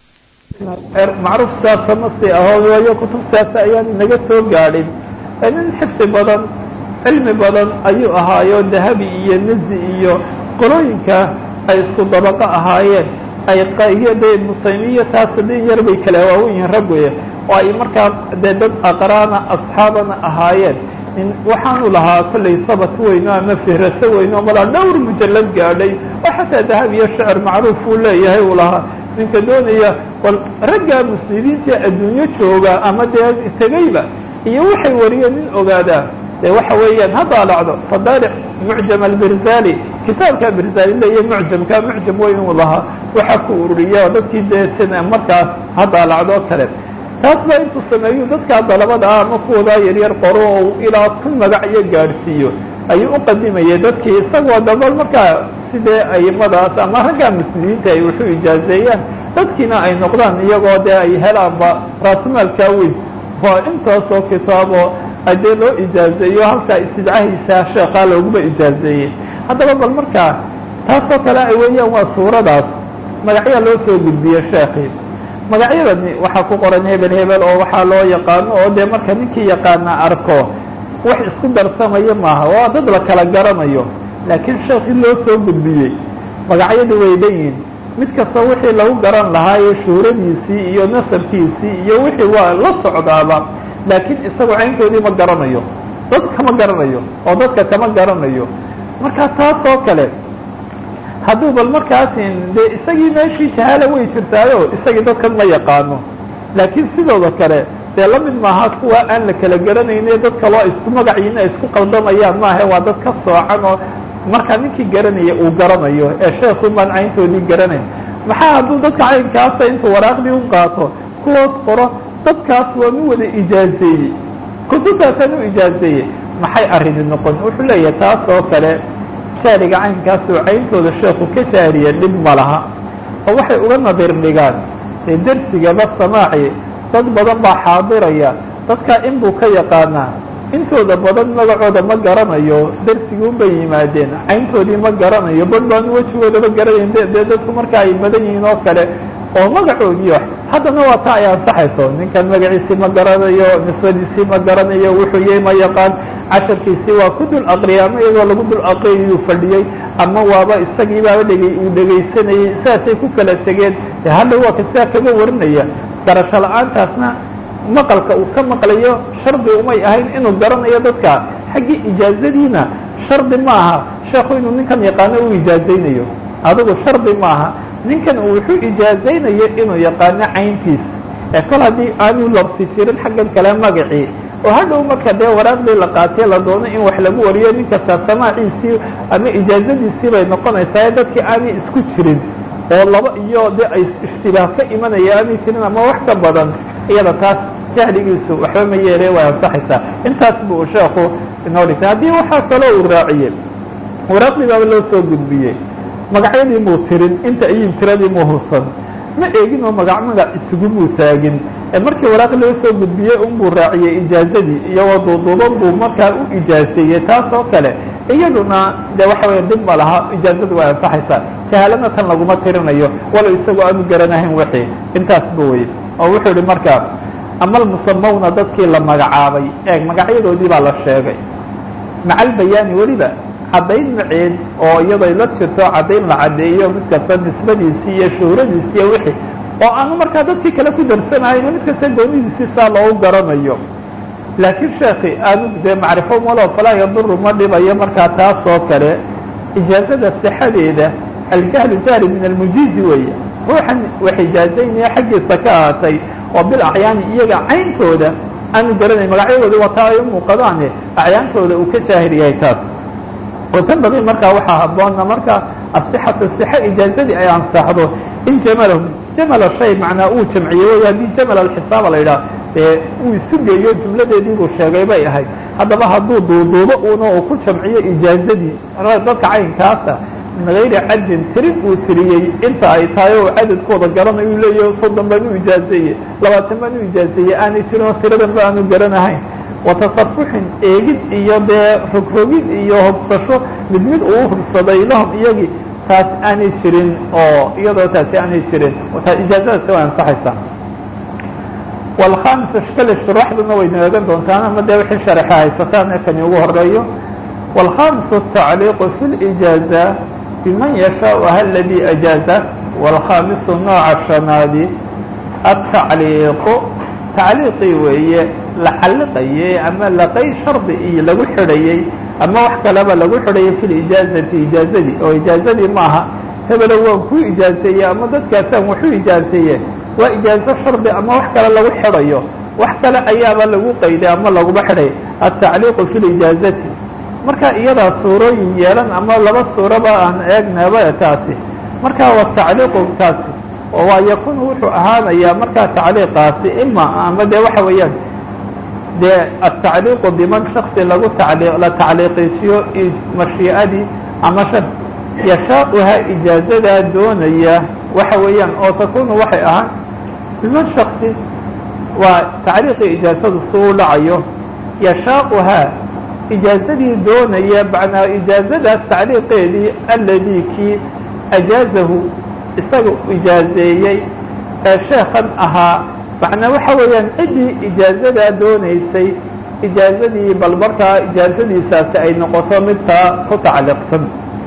macruuf saasa masi aho waayo kutubtaasa ayaan naga soo gaadhin nin xifdi badan cilmi badan ayuu ahaayo dahabi iyo nizi iyo qolooyinka ay isku dabaqo ahaayeen ay iyo de ibnu taymiya taas din yar bay kala waawen yihiin raggoya oo ay markaa dee dad aqraana asxaabana ahaayeen waxaanu lahaa kollay sabat weyno ama fihraso weyno malaa dhowr mujalad gaadhay oo xataa dahab iyo shecr macruuf uu leeyahay uu lahaa ninka doonaya bal raggaa muslimiinta adduunyo jooga ama dee tegayba iyo waxay wariyeen nin ogaadaa dee waxa weeyaan ha daalacdo fadaalic mucjam albirzali kitaabka birzali leeya mucjamka mucjam weyn uu lahaa waxaa ku ururiya dadkii dee sina markaas ha daalacdoo kale taas baa intuu sameeyu dadkaa dalabada ah ama kuwadaa yaryar qoro oo ilaa kun magac iyo gaadhsiiyo ayuu u qadimayay dadkii isagoo dabal markaa sidee aimadaas ama raggaa muslimiinta ay wuxuu ijaazeeyaan dadkiina ay noqdaan iyagoo dee ay helaanba raasumaalkaa weyn waa intaasoo kitaabo adee loo ijaazeeyo halkaa istidcahiisa sheekhaa looguba ijaazeeyey haddaba bal markaa taasoo kale ay weeyaan waa suuradaas magacyaa loo soo gudbiye sheekii magacyadani waxaa ku qoran hebel hebel oo waxaa loo yaqaano oo dee marka ninkii yaqaana arko wax isku darsamaya maaha waa dad la kala garanayo laakiin sheekii loo soo gudbiyey magacyadii way dhanyihin mid kasta wixii lagu garan lahaayo shuhradiisii iyo nasabkiisii iyo wixii waa la socdaaba laakiin isagu cayntoodii ma garanayo dad kama garanayo oo dadka kama garanayo marka taasoo kale hadduu bal markaasin dee isagii meeshii jahaala way jirtaayo isagii dadkan ma yaqaano laakiin sidooda kale dee la mid maaha kuwa aan la kala garanayne dad kaloo isku magaciina isku qaldamayaan maaha waa dad ka soocan oo markaa ninkii garanaya uu garanayo ee sheekhu baan cayntoodii garanayn maxaa hadduu dadka caynkaasa intuu waraaqdii u qaato kuwaas qoro dadkaas waa mi wada ijaazeeyey kutubtaasaan u ijaazeeyey maxay arrini noqon wuxuu leeyahay taas oo kale jaariga caynkaas oo cayntooda sheekhu ka jaariya dhib ma laha oo waxay uga nadir dhigaan ee dersigaba samaaci dad badan baa xaadiraya dadkaa in buu ka yaqaanaa intooda badan magacooda ma garanayo dersigii unbay yimaadeen cayntoodii ma garanayo bad baanu wejigoodaba garanayn dee dadku marka ay badan yihiin oo kale oo magacoodii wax haddana waa taa ay ansaxayso ninkan magaciisii ma garanayo nisbadiisii ma garanayo wuxuu yahay ma yaqaan casharkiisii waa ku dul aqriyay ama iyagoo lagu dul aqriyayuu fadhiyey ama waaba isagii baaba dhegay uu dhegaysanayey sidaasay ku kala tegeen de hadda waa ka sidaa kaga warinaya garasho la-aantaasna maqalka uu ka maqlayo shardi umay ahayn inuu garanayo dadka xaggii ijaazadiina shardi maaha sheekhu inuu ninkan yaqaano u ijaazaynayo adigu shardi maaha ninkan uu wuxuu ijaazaynayo inuu yaqaano cayntiis ee kol haddii aanu labsi jirin xaggan kale magacii oo hadhow marka dee waraaqdii la qaatee la doono in wax lagu wariyo nin kasta samaaciisii ama ijaazadiisii bay noqonaysaa ee dadkii aanay isku jirin oo laba iyo de ay ishtibaah ka imanaya aanay jirin ama wax ka badan iyada taas jahligiisu waxba ma yeele way ansaxaysaa intaas buu sheekhu inoo dhigtay haddii waxaa kaloo uu raaciyey waraaqdii baaba loo soo gudbiyey magacyadii muu tirin inta ayin tiradii muu hursan ma eegin oo magac magac isugumuu taagin ee markii waraaq loo soo gudbiyey unbuu raaciyey ijaazadii iyagoo duuduuban buu markaa u ijaazeeyey taas oo kale iyaduna de waxa weya dib ma laha ijaazadu way ansaxaysaa jahaalana tan laguma tirinayo walow isagoo aanu garanahayn wixii intaasba weye oo wuxuu yihi marka ama almusamawna dadkii la magacaabay eeg magacyadoodii baa la sheegay maca albayaani weliba caddayn maceed oo iyadoo la jirto caddayn la caddeeyo mid kasta nisbadiisii iyo shuhradiisi iyo wixii oo aanu markaa dadkii kale ku darsanahayn mid kasta goonidiisii saa loogu garanayo laakiin sheekhi aanu dee macrifo malo falaa yaduru ma dhibayo markaa taas oo kale ijaazada sixadeeda aljahlu jahli min almujiizi weeye ruuxan wax ijaazaynaya xaggiisa ka ahaatay oo bil acyaani iyaga cayntooda aanu garanayn magacyadooda wataa ay u muuqadaane acyaantooda uu ka jaahil yahay taas oo tan badan markaa waxaa haboona marka asixatu sixa ijaazadii ay ansaxdo in jamalahu jamala shay macnaa uu jamciye wey haddii jamal alxisaaba la yidhaah dee uu isu geeyo jumladeedii buu sheegay bay ahayd haddaba hadduu duuduubo una uu ku jamciyo ijaazadii dadka caynkaasa min gayri cadin tirin uu tiriyey inta ay tahay oo cadadkooda garanayo uu leeyahy soddon baan u ijaazeeye labaatan baan u ijaazeeye aanay jirin oo tiradan ba aanu garanahayn watasafuxin eegid iyo dee rogrogid iyo hubsasho mid mid uu hubsaday lahum iyagii taas aanay jirin oo iyadoo taasi aanay jirin ijaazadaasi way ansaxaysaa wlkhamis kale shuraaxduna way naagan doontaan ama dee wixii sharaxa haysataan ee kani ugu horeeyo wاlkhamisu الtacliiqu fi اlijaaza biman yashaaءha aladii ajaaza wاlkhamisu nooca shanaadi atacliiqu tacliiqii weeye la calliqayey ama laqay shardi iyo lagu xidhayey ama wax kaleba lagu xidhayay fi lijaazati ijaazadii oo ijaazadii maaha hebelo waan ku ijaazeeye ama dadkaasaan waxu ijaazeeye waa ijaazo shardi ama wax kale lagu xidhayo wax kale ayaaba lagu qayday ama laguma xidhay atacliiqu fi lijaazati marka iyadaa suurooyin yeelan ama laba suuraba aan eegnaba taasi marka waa tacliiqu taasi oo waa yakunu wuxuu ahaanayaa markaa tacliiqaasi ima ama dee waxa weeyaan dee atacliiqu biman shaksi lagu tali la tacliiqiijiyo mashii'adii ama shar yashaauha ijaazadaa doonaya waxa weeyaan oo takunu waxay ahaan biman shaksi waa tacliiqii ijaazadu si u dhacayo yashaauhaa ijaazadii doonaya macnaa ijaazadaas tacliiqeedii aladii kii ajaazahu isaga ijaazeeyey ee sheekan ahaa macnaa waxa weeyaan ciddii ijaazadaa doonaysay ijaazadii bal markaa ijaazadiisaasi ay noqoto midtaa ku tacliiqsan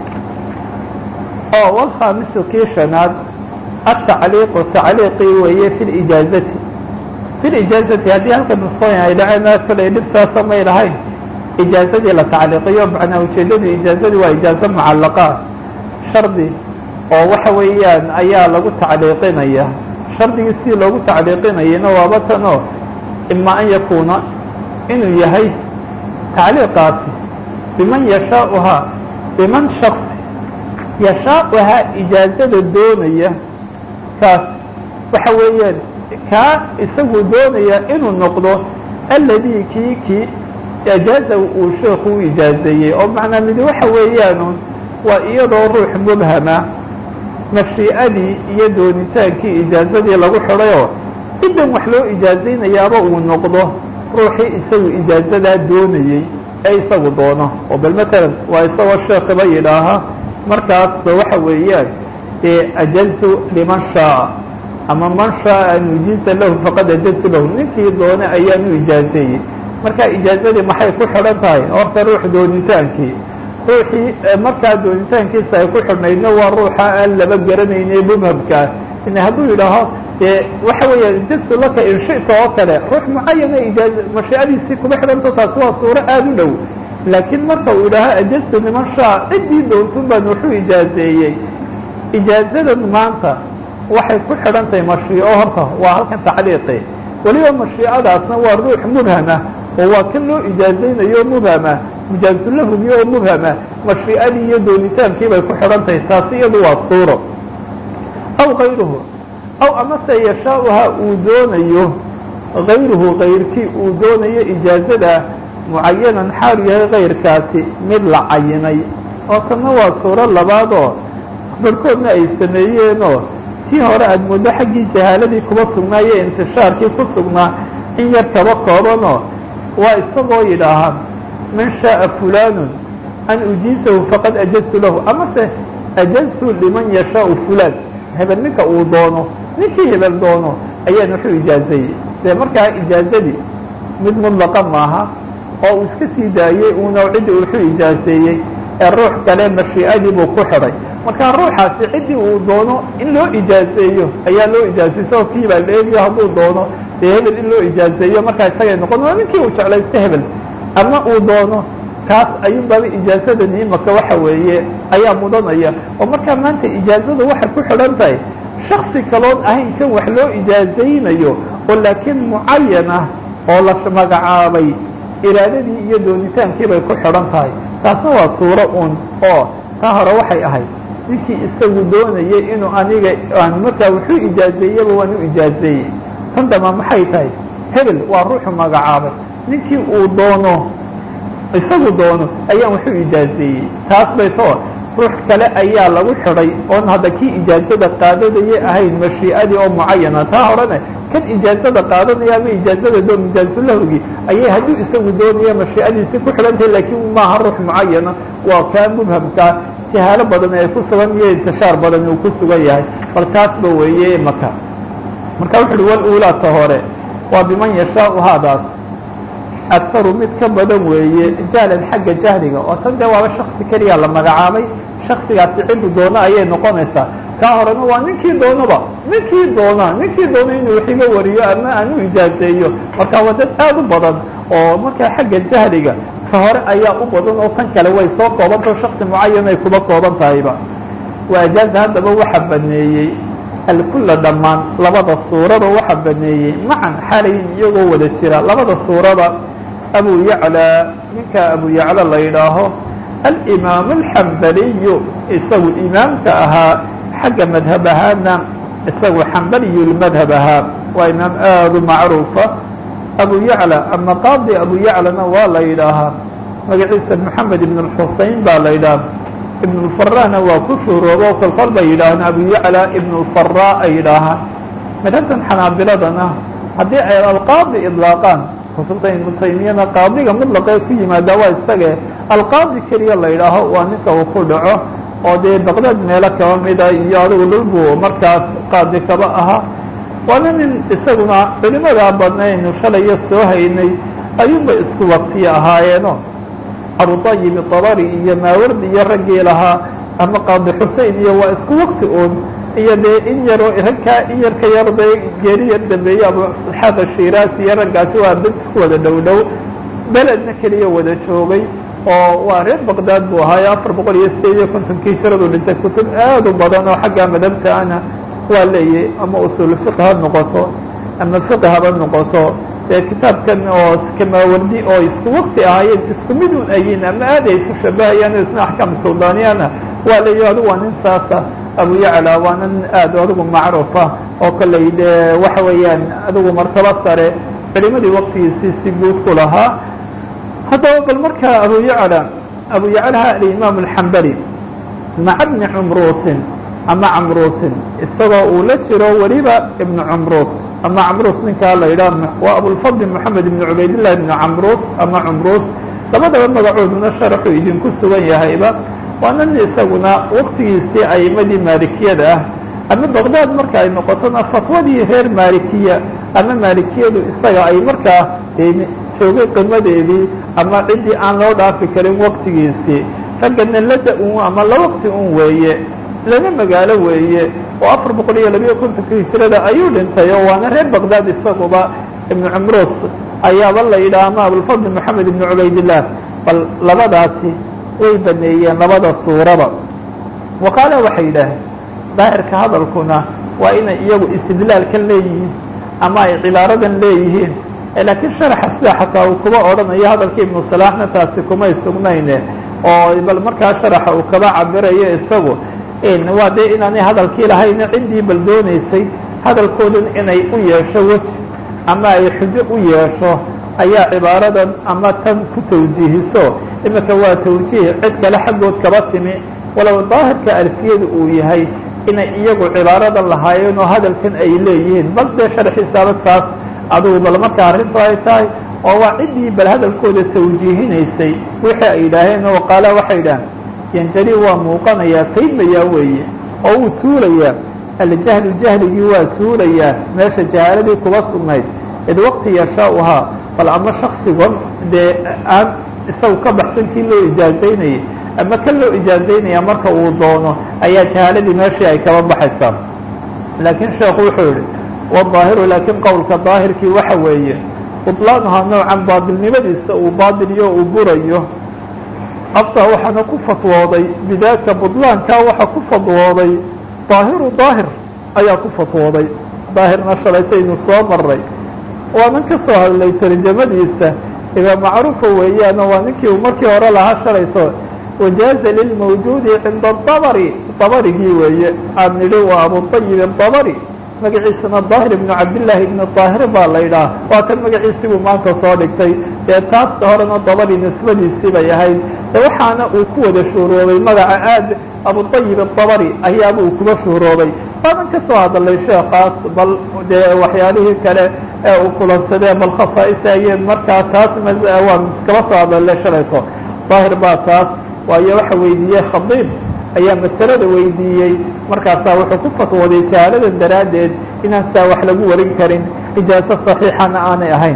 oo walkhaamisu kii shanaad atacliiqu tacliiqii weeye fi lijaazati fi lijaazati haddii halka nusqooyin ay dhaceen kale dhib saasa may lahayn ijaazadii la tacliiqiyo macnaa ujeedadii ijaazadii waa ijaazo mucallaqaa shardi oo waxa weeyaan ayaa lagu tacliiqinaya shardigii si loogu tacliiqinayana waaba tan oo ima an yakuuna inuu yahay tacliiqaasi biman yashaauhaa biman shaksi yashaauhaa ijaazada doonaya kaas waxa weeyaan kaa isagu doonaya inuu noqdo aladii kii kii ajaaza uu sheeku u ijaazeeyey oo macnaa midi waxa weeyaanu waa iyadoo ruux mubhama mashii'adii iyo doonitaankii ijaazadii lagu xidhayoo cidan wax loo ijaazaynayaaba uu noqdo ruuxii isagu ijaazadaa doonayey ee isagu doono oo bal matalan waa isagoo sheekiba yidhaaha markaasba waxa weeyaan dee ajaztu liman shaaa ama man shaaa an ujiiza lahu faqad ajaztu lahu ninkii doone ayaan u ijaazeeyey marka ijaazadii maxay ku xidhan tahay horta ruux doonitaankii ruuxii markaa doonitaankiisa ay ku xidhnaydna waa ruuxa aan laba garanayne mubhamkaa in hadduu yidhaaho dee waxa weeyaan ijaztu laka in shita oo kale ruux mucayana ijaaz mashiicadiisii kuma xidhanto taasi waa suuro aada u dhow laakiin marka uu yidhaaho ajaztu niman shaa ciddii doontun baan wuxuu ijaazeeyey ijaazadan maanta waxay ku xidhan tahay mashiico horta waa halkan tacliiqi weliba mashiicadaasna waa ruux mubhama oo waa kan loo ijaazaynayo mubhama mujaazulahumi oo mubhama mashiicadii iyo doonitaankii bay ku xidhan tahay taasi iyadu waa suuro aw kayruhu aw amase yashaauha uu doonayo kayruhu kayrkii uu doonayo ijaazada mucayanan xaalu yahay kayrkaasi mid la cayinay oo tanna waa suuro labaadoo barhkoodna ay sameeyeenoo tii hore aada muddo xaggii jahaaladii kuba sugnaayo intishaarkii ku sugnaa in yar kaba koobanoo waa isagoo yidhaahaa man shaaa fulanun an ujiisahu faqad ajaztu lahu amase ajaztu liman yashaau fulaan hebel ninka uu doono ninkii hebel doono ayaan wuxuu ijaazeeyey dee markaa ijaazadii mid mudlaqa maaha oo uu iska sii daayey uuna ciddii wuxuu ijaazeeyey ee ruux kale mashii'adii buu ku xidhay markaa ruuxaasi ciddii uu doono in loo ijaazeeyo ayaa loo ijaazeyey sao kii baa la eegiyo hadduu doono dee hebel in loo ijaazeeyo markaa isagay noqon waa ninkii uu jeclaysta hebel ama uu doono kaas ayuun baaba ijaasadani imaka waxa weeye ayaa mudanaya oo markaa maanta ijaazadu waxay ku xidhan tahay shaksi kaloon ahayn kan wax loo ijaazaynayo oo laakiin mucayan ah oo la magacaabay iraadadii iyo doonitaankii bay ku xidhan tahay taasna waa suuro un oo taa hore waxay ahayd ninkii isagu doonayay inuu aniga aan markaa wuxuu ijaazeeyaba waan u ijaazeeyey tan damba maxay tahay hebel waa ruuxu magacaabay ninkii uu doono isagu doono ayaan wuxuu ijaazeeyey taas bay too ruux kale ayaa lagu xidhay oon hadda kii ijaazada qaadanayay ahayn mashii'adii oo mucayana taa horene kan ijaazada qaadanaya ama ijaazada doon ijaazulahogii ayay hadduu isagu doonaya mashii'adiisi ku xidhantahay laakiin maaha ruux mucayana waa kaa mubhamkaa jahaalo badan ay ku sugan iyo intishaar badan uu ku sugan yahay bal taasba weeye maka marka wuxu uhi waluulaata hore waa biman yashaau haadaas akaru mid ka badan weeye jahlan xagga jahliga oo tan dee waaba shaksi keliya la magacaabay shaksigaasi ciddu doono ayay noqonaysaa kaa horena waa ninkii doonaba ninkii doona ninkii doono inuu wax iga wariyo ama aan u ijaazeeyo marka waa dad aad u badan oo markaa xagga jahliga ka hore ayaa u badan oo tan kale way soo koobantao shaksi mucayan ay kuba kooban tahayba waa ajaaza haddaba waxa baneeyey alkulla dhammaan labada suurada waxa baneeyey macan xalayin iyagoo wada jira labada suurada abu yaclى ninka abu yaclى la yidhaaho alimaam alxambaliyu isagu imaamka ahaa xagga madhab ahaana isagu xambaliyu lmadhab ahaa waa imaam aad u macruufa abu yaclى ama qaadi abu yaclana waa la yidhaahaa magaciisa moxamed ibn اlxusein baa la yidhaha ibn اlfarana waa ku shuhroobo kolkol bay yidhaahaan abu yaclى ibn اlfara ay yidhaahaan madhabtan xanaabiladana haddii ay alqaadi idlaaqaan kutubta ibnu taymiyana qaadiga mutlaqee ku yimaada waa isage alqaadi keliya la yidhaaho waa ninka uu ku dhaco oo dee baqdaad meelo kaba mida iyo adigu dhulbu markaas qaadi kaba ahaa waana nin isaguna culimadaa badnaynu shalayo soo haynay ayuunba isku waktiya ahaayeeno abutayib dabari iyo maawardi iyo raggii lahaa ama qaadi xusein iyo waa isku wakti un iyo dee in yaroo ragkaa in yar ka yar bay geeri yar dambeeyey abu isxaaq ashiraasi iyo raggaasi waa dad ku wada dhow dhow beledna keliya wada joogay oo waa reer baqdaad buu ahaayo afar boqol iyo sideed iyo kontonkii jiradu dhintay kutub aad u badan oo xagga madhabtaana waa leeyahy ama usul fiq ha noqoto ama fiqi haba noqoto dee kitaabkan oo kamaawardi oo isku wakti ahaayeen isku mid un ayiin ama aad ay isu shabahayaan isna axkaam suldaaniyana waa leeyahy adigu waa nin saasa abu yacla waana nin aad adigu macruufa oo kaley dee waxa weeyaan adigu martaba sare culimadii waktigiisii si guud ku lahaa haddaba bal markaa abu yacla abu yaclaha alimaam alxambali maca bni cumruusin ama camruusin isagoo uu la jiro weliba ibnu cumruus ama camruus ninkaa la yidhaah waa abulfadl moxamed ibn cubaydillah ibnu camruus ama cumruus labadaba magacooduna sharaxuu idinku sugan yahayba waana nin isaguna waktigiisii aimadii maalikiyada ah ama baqdaad marka ay noqotona fatwadii reer maalikiya ama maalikiyadu isaga ay markaa joogay qimadeedii ama ciddii aan loo dhaafi karin waktigiisii raggana lada un ama la wakti un weeye lana magaalo weeye oo afar boqol iyo labiyo kontonka hijirada ayuu dhintay oo waana reer baqdaad isaguba ibnu cumruus ayaaba la yidhaha ama abulfadl moxamed ibnu cubaydillah bal labadaasi way baneeyeen labada suuraba waqaala waxay yidhaaheen daahirka hadalkuna waa inay iyagu istidlaalkan leeyihiin ama ay cibaaradan leeyihiin laakiin sharaxa sida xataa uu kuba odhanayo hadalkii ibnu salaaxna taasi kumay sugnayne oo bal markaa sharaxa uu kaba cabirayo isagu waa dee inaanay hadalkii lahayna ciddii bal doonaysay hadalkoodan inay u yeesho weji ama ay xujo u yeesho ayaa cibaaradan ama tan ku tawjiihiso imika waa tawjiih cid kale xaggood kaba timi walow daahirka alfiyadu uu yahay inay iyagu cibaaradan lahaayeen oo hadalkan ay leeyihiin bal dee sharxiisaaba taas adugu bal marka arrintu ay tahay oo waa ciddii bal hadalkooda tawjiihinaysay wixii ay yidhaaheen oo qaala waxay yidhaaheen yanjali waa muuqanayaa faydmayaa weeye oo wuu suulayaa aljahlu jahligii waa suulayaa meesha jahaaladii kuba sugnayd id waqti yashaauhaa bal ama shaksigon dee aan isagu ka baxsan kii loo ijaazaynayay ama kan loo ijaazaynaya marka uu doono ayaa jahaaladii meeshii ay kaba baxaysaa laakiin sheekhu wuxuu yihi wadaahiru laakiin qowlka daahirkii waxa weeye buطlaanuhaa noocan baadilnimadiisa uu baadiliyo uu burayo aftaa waxaana ku fatwooday bidaaka buطlaankaa waxaa ku fatwooday daahiru daahir ayaa ku fatwooday daahirna shalaytaynu soo maray waanan ka soo hadlay tarjamadiisa iba macruufa weeyaano waa ninkii uu markii hore lahaa shalayto wajaaza lilmawjuudi cinda dabri dabarigii weeye aan nidhi waa abuطayib dabri magaciisana daahir ibnu cabdillaahi ibnu daahir baa la yidhaah waa kan magaciisii buu maanta soo dhigtay dee taas horena dabari nisbadiisii bay ahayd de waxaana uu ku wada shuhroobay magaca aad abuطayib dabari ayaaba uu kuba shuhroobay waanan ka soo hadalay sheekaas bal dee waxyaalihii kale ee uu kulansadee bal khasaa'is ayeen markaa taas waan iskaba soo hadalay shalayto daahir baa taas waayo waxa weydiiyey khadiib ayaa masalada weydiiyey markaasaa wuxuu ku fatwooday jahaaladan daraaddeed inaan saa wax lagu warin karin ijaaso saxiixana aanay ahayn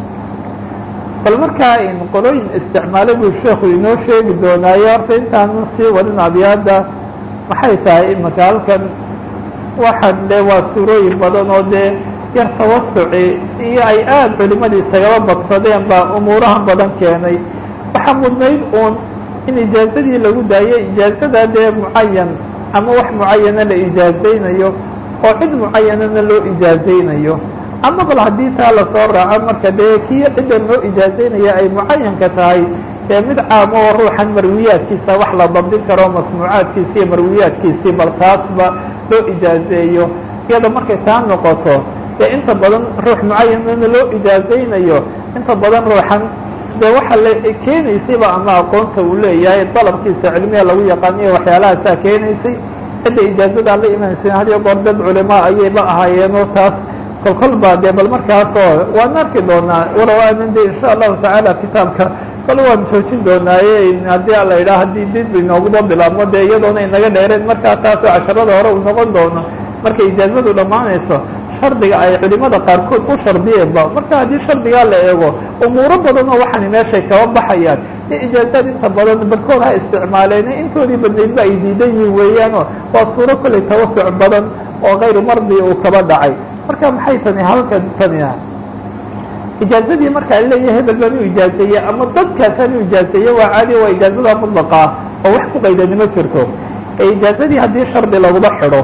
bal markaa in qolooyin isticmaalo buu sheekhu inoo sheegi doonaayo horta intaanu sii wadin abyaada maxay tahay imaka halkan waxaan de waa suurooyin badan oo dee yar tawasuci iyo ay aada culimadii isagaba badsadeen baa umuurahan badan keenay waxaa mudnayd uun in ijaazadii lagu daayo ijaazada dee mucayan ama wax mucayana la ijaazaynayo oo cid mucayanana loo ijaazaynayo ama bal haddii taa lasoo raaco marka dee kii ciddan loo ijaazaynaya ay mucayanka tahay dee mid caamo oo ruuxan marwiyaadkiisa wax la dabdin karo masnuucaadkiisi iyo marwiyaadkiisii bal taasba loo ijaazeeyo iyada markay taa noqoto dee inta badan ruux mucayanana loo ijaazaynayo inta badan ruuxan de waxa la keenaysayba ama aqoonta uu leeyahay dalabkiisa cilmiga lagu yaqaaniyo waxyaalahaasaa keenaysay cidda ijaazada la imanaysay hadiyo goor dad culimaa ayayba ahaayeenoo taas kolkol baa dee bal markaasoo waan arki doonaa walow aanan de insha allahu tacaala kitaabka kol waan joojin doonaaye haddii ala yidhaha haddii did inooguba bilaabmo dee iyadoona inaga dheereen markaa taasoo casharada hore uu noqon doono markay ijaazadu dhammaanayso shardiga ay culimada qaarkood u shardiyeenba marka haddii shardigaa la eego umuuro badan oo waxaani meeshay kaba baxayaan in ijaazaad inta badan barkood ha isticmaaleen intoodii badnaydba ay diidan yihin weeyaanoo waa suuro kollay tawasuc badan oo kayru mardi uu kaba dhacay marka maxay tani halkan tani ah ijaazadii markaa leeyahay hebel baan u ijaazeeye ama dadkaasaan u ijaazeeye waa caadi waa ijaazada mudlaqa ah oo wax ku qaydani ma jirto ee ijaazadii haddii shardi laguma xidho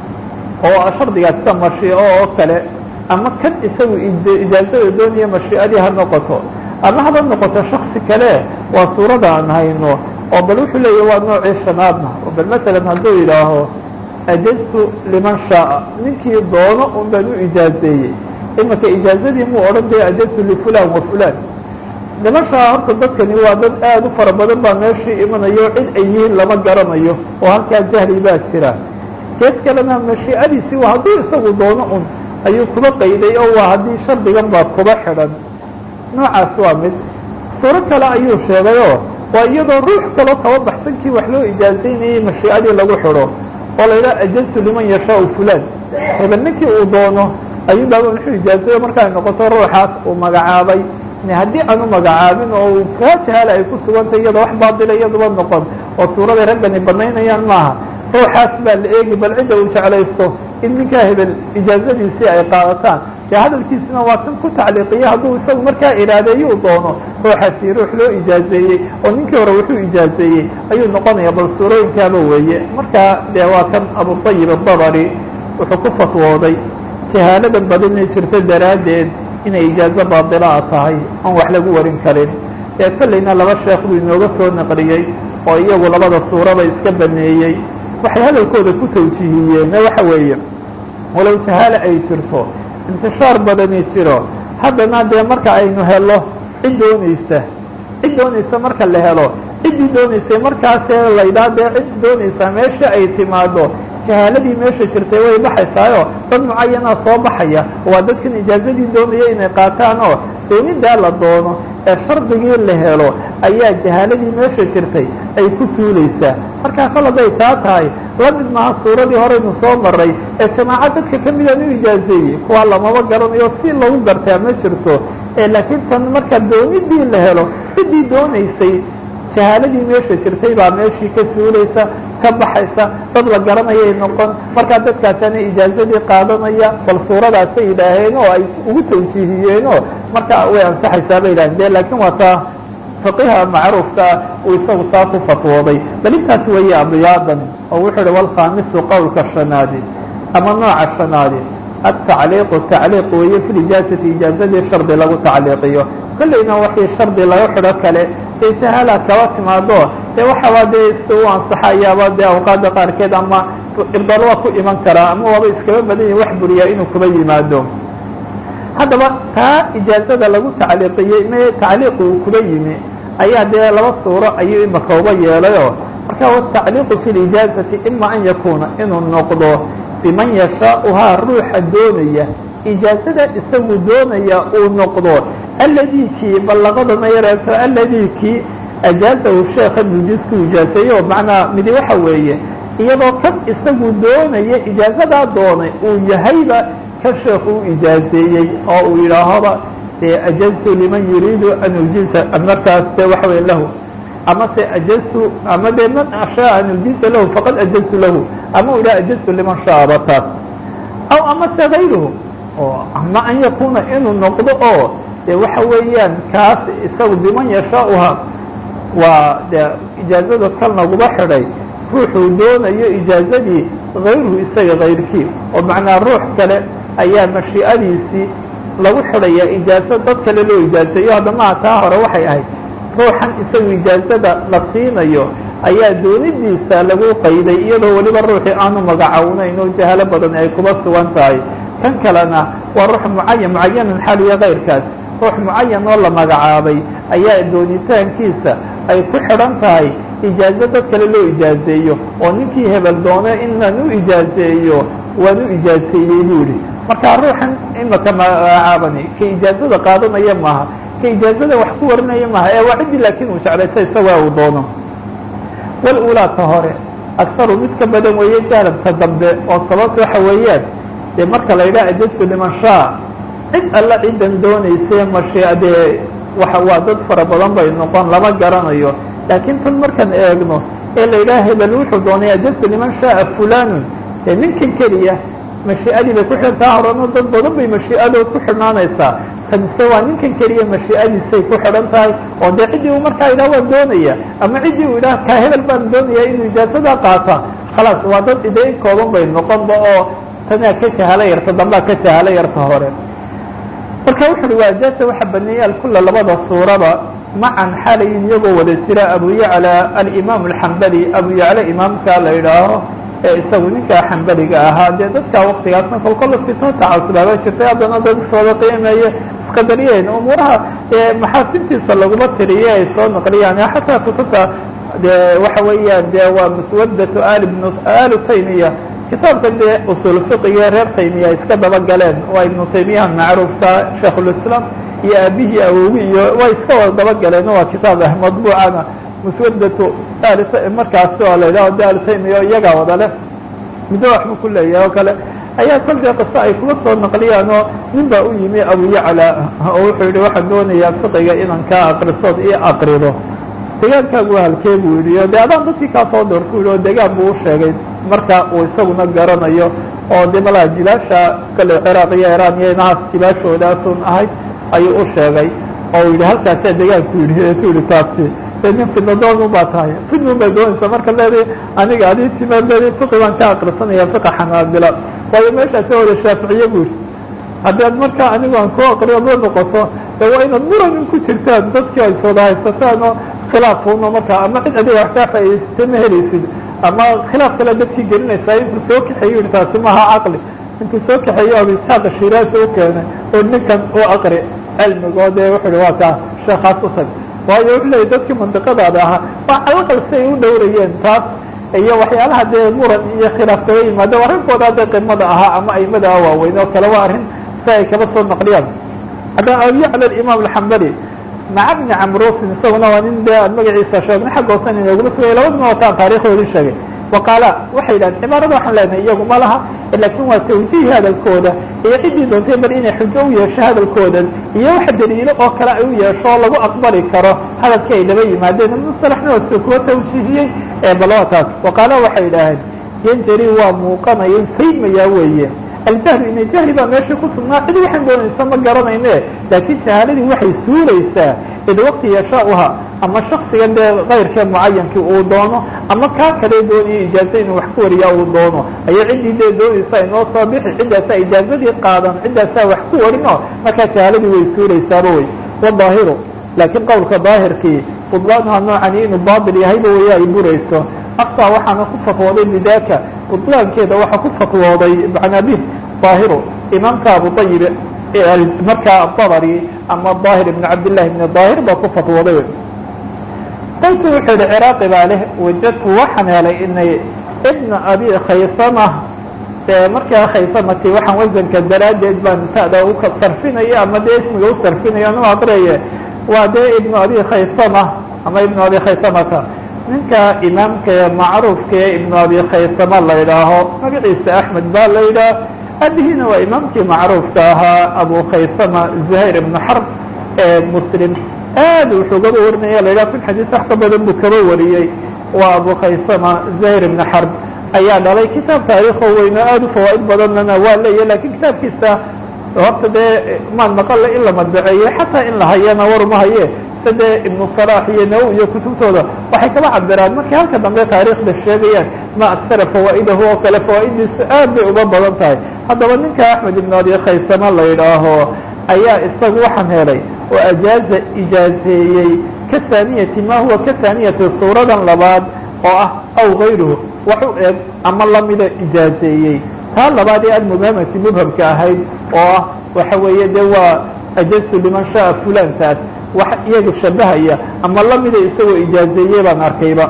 oo shardigaas sida mashiico oo kale ama kan isagu ijaazada doonaya mashiicadii ha noqoto ama haba noqoto shaksi kale waa suurada aan hayno oo bal wuxuu leeyahy waa noocii shanaadna oo bal masalan hadduu yidhaaho ajaztu liman shaaa ninkii doono un baan u ijaazeeyey imika ijaazadii muu odhan daya ajaztu lifulan wa fulan liman shaa horta dadkani waa dad aada u fara badan baa meeshii imanayo cid ay yihiin lama garanayo oo halkaa jahli baa jira gees kalena mashiicadiisii waa hadduu isagu doono un ayuu kuba qayday oo waa haddii shardigan baa kuba xidhan noocaas waa mid suuro kale ayuu sheegayoo waa iyadoo ruux kaloo kaba baxsankii wax loo ijaazaynayay mashiicadii lagu xidho oo la yidhaha ajaztu liman yashaau fulan hebel ninkii uu doono ayuu baaba wuxuu ijaazayo markaay noqoto ruuxaas uu magacaabay haddii aanu magacaabin oo kaa jahaala ay ku sugantay iyadoo wax baadila iyaduba noqon oo suuraday raggani banaynayaan maaha ruuxaas baa la eegi bal cidda uu jeclaysto in ninkaa hebel ijaazadiisii ay qaadataan dee hadalkiisina waa kan ku tacliiqiya hadduu isagu markaa iraadeeyuu doono ruuxaasi ruux loo ijaazeeyey oo ninkii hore wuxuu ijaazeeyey ayuu noqonaya bal suurooyinkaaba weeye markaa dee waa kan abutayib adabari wuxuu ku fatwooday jahaaladan badinay jirta daraaddeed inay ijaazo baadilaa tahay aan wax lagu warin karin dee kollayna laba sheekh buu inooga soo naqliyey oo iyagu labada suuraba iska baneeyey waxay hadalkooda ku tawjiihiyeen waxa weeye walow jahaale ay jirto intishaar badani jiro haddana dee marka aynu helo cid doonaysa cid doonaysa marka la helo ciddii doonaysay markaasee laydhaa dee cid doonaysaa meesha ay timaado jahaaladii meesha jirtay way baxaysaayo dad mucayana soo baxaya waa dadkan ijaazadii doonaya inay qaataan oo doonidaa la doono ee shardigii la helo ayaa jahaaladii meesha jirtay ay ku suulaysaa markaa kol hadday taa tahay la mid maha suuradii horeynu soo maray ee jamaaca dadka ka midaan u ijaazeeyey kuwaa lamaba garanayo si lagu gartaa ma jirto laakiin tan marka doonidii la helo ciddii doonaysay jahaaladii meesha jirtay baa meeshii ka suulaysa ka baxaysa dad la garanayay noqon markaa dadkaasana ijaazadii qaadanaya bal suuradaasay yidhaaheen oo ay ugu tawjiihiyeen oo marka way ansaxaysaa bay yidhahdeen de laakiin waa taa faqiha macruufkaa uu isagu taa ku fatwooday bal intaas weeye abiyaadan oo wuxuu uhi walkhaamisu qowlka shanaadi ama nooca shanaadi atacliiqu tacliiq weeye fi lijaazati ijaazadii shardi lagu tacliiqiyo kollayna waxii shardi laga xidho kale dee jahaala kaba timaado dee waxaaba dee si u ansaxayaaba dee awqaada qaarkeed ama irdar waa ku iman karaa ama waaba iskaba badan yahi wax buriyaa inuu kuba yimaado haddaba taa ijaazada lagu tacliiqiyey me tacliiqu uu kuba yimi ayaa dee laba suuro ayuu imaka uba yeelayoo marka watacliiqu fi lijaazati ima an yakuuna inuu noqdo biman yashaauhaa ruuxa doonaya ijaazada isagu doonaya uu noqdo alladii kii ballaqadana yareeto alladii kii ajaazahu sheekha nujiisku ijaaseeyo macnaa midi waxa weeye iyadoo kan isagu doonaya ijaazadaa doonay uu yahayba kan sheekhu u ijaazeeyey oo uu yidhaahoba ajaztu liman yuriidu an ujiza markaas de waxa wey lahu ama se ajaztu ama de man shaa an ujiza lahu faqad ajaztu lahu ama u yidhaha ajaztu liman shaaba taas aw ama se gayruhu oo ama an yakuuna inuu noqdo oo de waxa weeyaan kaas isagu biman yashaauha waa de ijaazada kan laguba xidhay ruuxuu doonayo ijaazadii gayruhu isaga kayrkii oo macnaa ruux kale ayaa mashii'adiisii lagu xidhaya ijaazo dad kale loo ijaazeeyo haddamaha taa hore waxay ahayd ruuxan isagu ijaazada la siinayo ayaa doonidiisa lagu qayday iyadoo weliba ruuxii aanu magacawnayn oo jahalo badan ay kuba sugan tahay kan kalena waa ruux mucayan mucayanan xaliya kayrkaas ruux mucayan oo la magacaabay ayaa doonitaankiisa ay ku xidhan tahay ijaazo dad kale loo ijaazeeyo oo ninkii hebel doone inaan u ijaazeeyo waan u ijaazeeyey buu yihi marka ruuxan imaka magacaabani ka ijaazada qaadanaya maaha ka ijaazada wax ku warinaya maaha ee waa ciddii laakiin uu jeclaysa isagaa uu doono walulaa ta hore akharu mid ka badan weeye jahlabka dambe oo sababta waxa weeyaan dee marka la yidhaha ajaztu liman shaa cid alla ciddan doonaysee mashiia dee waa waa dad fara badan bay noqon lama garanayo laakiin tan markaan eegno ee la yidhaha hebel wuxuu doonay ajaztu liman shaaa fulanun dee ninkan keliya mashii'adii bay ku xidhan taa horena dad badan bay mashii'adood ku xidhnaanaysaa kanise waa ninkan keliya mashii'adiisay ku xidhan tahay oo dee ciddii uu markaa yidhaha waan doonaya ama ciddii uu yidhaha kaa hebel baan doonaya inuu ijaazadaa qaata khalaas waa dad idee in kooban bay noqonba oo tanaa ka jahala yarta dambaa ka jahala yarta hore marka wuxu uhi waajaasa waxa baneeyey alkula labada suuraba macan xalayin iyagoo wada jira abu yacla alimaam alxambali abu yacla imaamka la yidhaaho ee isagu ninkaa xambaliga ahaa dee dadkaa waktigaasna kolkola fitno tacasubaaba jirtay haddana dad iswada qiimeeye isqadariyeen umuuraha maxaasintiisa laguma tiriye ay soo naqliyaan xataa kutubta de waxa weeyaan de waa muswadatu ali bn alu taymiya kitaabka dee usul fiqiga reer taymiya iska daba galeen waa ibnu taymiyaha macruufka shaikhulislaam iyo aabihii awogi iyo way iska wada daba galeen waa kitaab ah madbuucana muswadatu markaasi oo la yidhaho de alitaymiya iyagaa wada leh middo waxbuu ku leeyahay oo kale ayaa kolkii qiso ay kuma soo naqliyaan oo nin baa u yimi abu yacla oo wuxuu yihi waxaan doonayaa fiqiga inaan kaa akrisood io akrido degaankaagu halkee buu yidhi de adaan dadkii kaa soo doorku yidhi oo degaan buu u sheegay marka uu isaguna garanayo oo de malaa jibaasha kale ciraaq iyo iraan iyo inahaas jibaashoodaasuun ahayd ayuu u sheegay oo yidhi halkaasaa degaanku yidhi eetu yihi taasi de nin fidna doonu baa tahay fidnun bay doonaysaa marka leedahay aniga adii timaad leedahay fiqi baan ka akrisanaya fiqa xanaabila waayo meeshaasi wada shaaficiye bu yidhi haddaad markaa anigu aan ku akriyo ma noqoto de waa inaad muran in ku jirtaan dadkii ay sooda haysataan oo khilaafuno markaa ama cid adiga wax kaa faa'idaysatay ma helaysid ama khilaaf kale dadkii gelinaysaa intuu soo kaxeeyo yihi taasi maaha caqli intuu soo kaxeeyo abu isxaaq shiraasi u keenay oo ninkan u aqri cilmigoo dee wuxu uhi waa kaa sheekaas u tag waayo wuxuu leeyay dadkii mandiqadaada ahaa waa calaqal si ay u dhowrayeen taas iyo waxyaalaha dee muran iyo khilaaf kaga yimaado arrinkooda hadda qimada ahaa ama aimada ah waaweyn oo kale waa arrin si ay kaba soo naqliyaan haddana abu yacla imaam alxambali maca bni camrusin isaguna waa nin dee aan magaciisa sheegna xagga hoosan inoogula sugay labaduna wataan taarikhdoodii sheegay waqaala waxay yidhahdeen cibaarada waxaan leenahay iyagu ma laha laakiin waa tawjiih hadalkooda iyo ciddii doontay bal inay xujo u yeesho hadalkoodan iyo wax daliilo oo kale ay u yeesho oo lagu aqbali karo hadalkii ay laba yimaadeen musalaxna waa sida kuwa tawjiihiyey bal waa taas waqaala waxay yidhaaheen yanjari waa muuqanaya faydmayaa weeye aljahlu ina jahli baa meesha ku sugnaa cid waxaan doonaysa ma garanayne laakiin jahaaladii waxay suulaysaa id waqti yashauha ama shaksiga dee kayrkee mucayankii uu doono ama kaa kale doonaya ijaaza inuu wax ku wariyaa uu doono ayaa ciddii dee doonaysa inoo soo bixi ciddaasaa ijaazadii qaadan ciddaasaa wax ku warino markaa jahaaladii way suulaysaaba wey wadaahiru laakiin qowlka daahirkii budlaanuha noocani inuu baatil yahayba waya ay burayso aftaa waxaana ku fatwooday bidaaka budlaankeeda waxaa ku fatwooday macnabih daahiru imaamka abu ayib markaa dabri ama daahir ibn cabdillahi ibn daahir baa ku fatwooday qoltu wuxuu yihi ciraaqi baa leh wajadtu waxaan helay inay ibna abi khaysama markaa khaysamati waxaan wasanka daraaddeed baan tada u sarfinaya ama dee ismiga u sarfinaya nu aqriyaye waa dee ibnu abi khaysama ama ibnu abi khaysamata ninka imaamka macruufka ee ibnu abi khaysama la yidhaaho magaciisa axmed baa la yidhaah abihiina waa imaamkii macruufka ahaa abu khaysama zuhayr ibnu xarb ee muslim aad wuxuu gaba warinaya la yidhaha kun xadiis wax ka badan buu kaba wariyey waa abu khaysama zuhayr ibnu xarb ayaa dhalay kitaab taariikho weyno aada u fawaa'id badanana waa leeyahy lakin kitaabkiisa horta dee maan maqalla in la madbaceeye xataa in la hayana waruma haye sade ibnu salax iyo nawowi iyo kutubtooda waxay kaba cabiraan markay halka dambe taariikhda sheegayaan ma aksara fawaa'idahu oo kale fawaa'idiisu aad bay uga badan tahay haddaba ninka axmed ibnu abi khaysama la yidhaaho ayaa isagu waxaan helay oo ajaaza ijaazeeyey ka haaniyati ma huwa ka haaniyati suuradan labaad oo ah aw gayruhu wax u eg ama lamida ijaazeeyey taa labaad ee almubhamati mubhamka ahayd oo ah waxa weeye de waa ajaztu liman shaaa fulantaas wax iyaga shabahaya ama lamida isagoo ijaazeeyey baan arkayba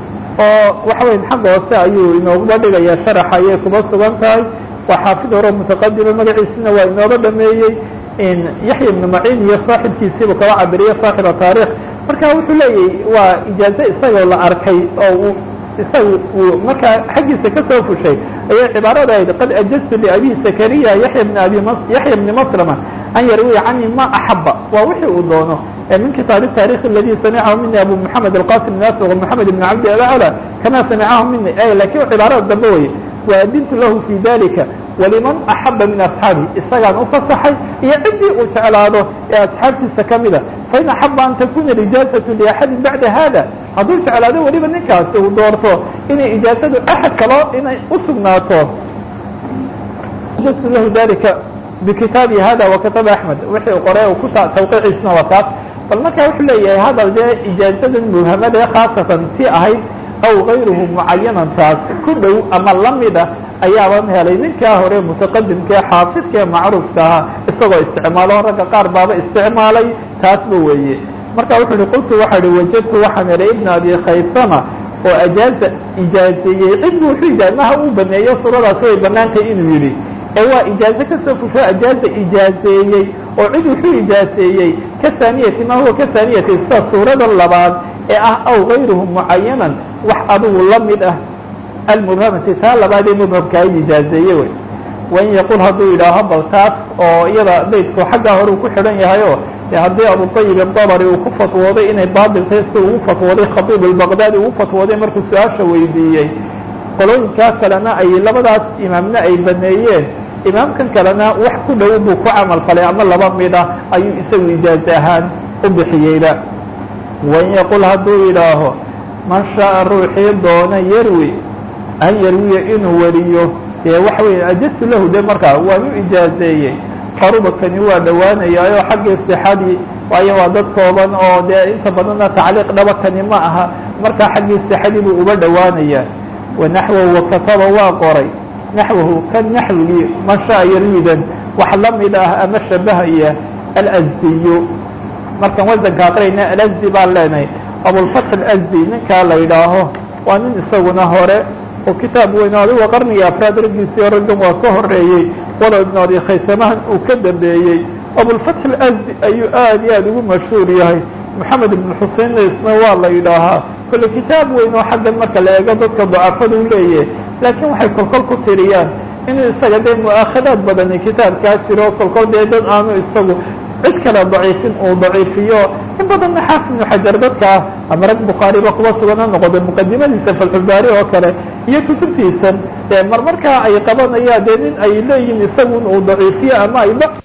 oo waxa weya xagga hoose ayuu inooguba dhigaya sharaxa ayay kuba sugan tahay waa xaafid hore mutaqadima magaciisina waa inooga dhameeyey yaxya ibnu maciin iyo saaxibkiisiibu kaba cabiriye saaxiba taarikh marka wuxuu leeyahy waa ijaaze isagoo la arkay oo isaga uu markaa xaggiisa kasoo fushay ayay cibaarada ahayd qad ajaztu liabi zakariya yaya bn abi yaxya bni maslama an yarwiya cani ma axaba waa wixii uu doono min kitaabi taarikh aladi samicahu mini abu moxamed alqasim bn aswaq moxamed ibn cabdi alacla kama samicahu mini lakin cibaarada dambe weye waadintu lahu fi dalika waliman axaba min asxaabi isagaan ufasaxay iyo ciddii uu jeclaado ee asxaabtiisa kamida fain axaba an takuna ijaazatu liaxadin bacda hada hadduu jeclaado weliba ninkaasi uu doorto inay ijaazadu axad kaloo inay usugnaato lahu dalika bikitaabi hada wakataba axmed wixii qoray ku tawqiiciisna waa taas bal markaa wuxuu leeyahay hadal dee ijaazadan mubhamada ee khaasatan si ahayd aw gayruhu mucayanan taas ku dhow ama lamida ayaaban helay ninkaa hore mutaqadimka ee xaafidka ee macruufka ahaa isagoo isticmaalo ragga qaar baaba isticmaalay taasba weeye marka wuxuu hi qultu waxa hi wajadtu waxaan helay ibna abi khaysama oo ajaaza ijaazeeyey cidbu wuxuu ijaa maha uu baneeyo suuradaasi way banaantay inuu yidhi ee waa ijaaze kasoo fusho ajaaza ijaazeeyey oo cid wuxuu ijaazeeyey ka haaniyati ma huwa ka haaniyati sida suurada labaad ee ah aw gayruhu mucayanan wax adigu lamid ah almubhamati taa labaad ee mubhamkaa ijaazeeye wey wain yaqul hadduu yidhaaho bal taas oo iyada beydku xaggaa hore uu ku xidhan yahay oo haddii abutayib adabri uu ku fatwooday inay baatil tahay si ugu fatwooday khatiib albaqdaadi ugu fatwooday markuu su-aasha weydiiyey qolooyinkaa kalena ay labadaas imaamna ay baneeyeen imaamkan kalena wax ku dhow buu ku camal falay ama laba mid ah ayuu isagu ijaaze ahaan u bixiyeyba wain yaqul hadduu yidhaaho man shaaa ruuxii doona yarwi an yarwiya inuu wariyo dee waxa weya ajastu lahu de markaa waanu ijaazeeyey qarubakani waa dhowaanayaayoo xaggii sixadii waayo waa dad kooban oo dee inta badanna tacliiq dhabakani ma aha markaa xaggii sixadii buu uba dhowaanayaa wanaxwahu wakataba waa qoray naxwahu kan naxwigii man shaa yarwidan wax lamid ah ama shabahaya alazdiyu markaan wasanka aqrayna alazdi baan leenahay abulfatx alazdi ninkaa la yidhaaho waa nin isaguna hore oo kitaab weyn adigo qarnigii afraad raggiisii raggan waa ka horeeyey walow ibnu abi khaysamahan uu ka dambeeyey abulfatx alasdi ayuu aad iyo aad ugu mashhuur yahay moxamed ibn xusein isna waa la yidhaahaa kolle kitaab weyn oo xaggan marka la eego dadka dacafada u leeyahay laakiin waxay kolkol ku tiriyaan inuu isaga dee mu'aakhadaad badani kitaabkaa jiro kolkol dee dad aanu isagu cid kale daciifin uu daciifiyo in badanna xaafid ibnu xajar dadkaa ama rag bukhaariba kuba sugan ha noqoda muqadimadiisa falxubaari oo kale iyo kutubtiisan mar markaa ay qabanayaan dee nin ay leeyihin isagun uu daciifiyo ama ay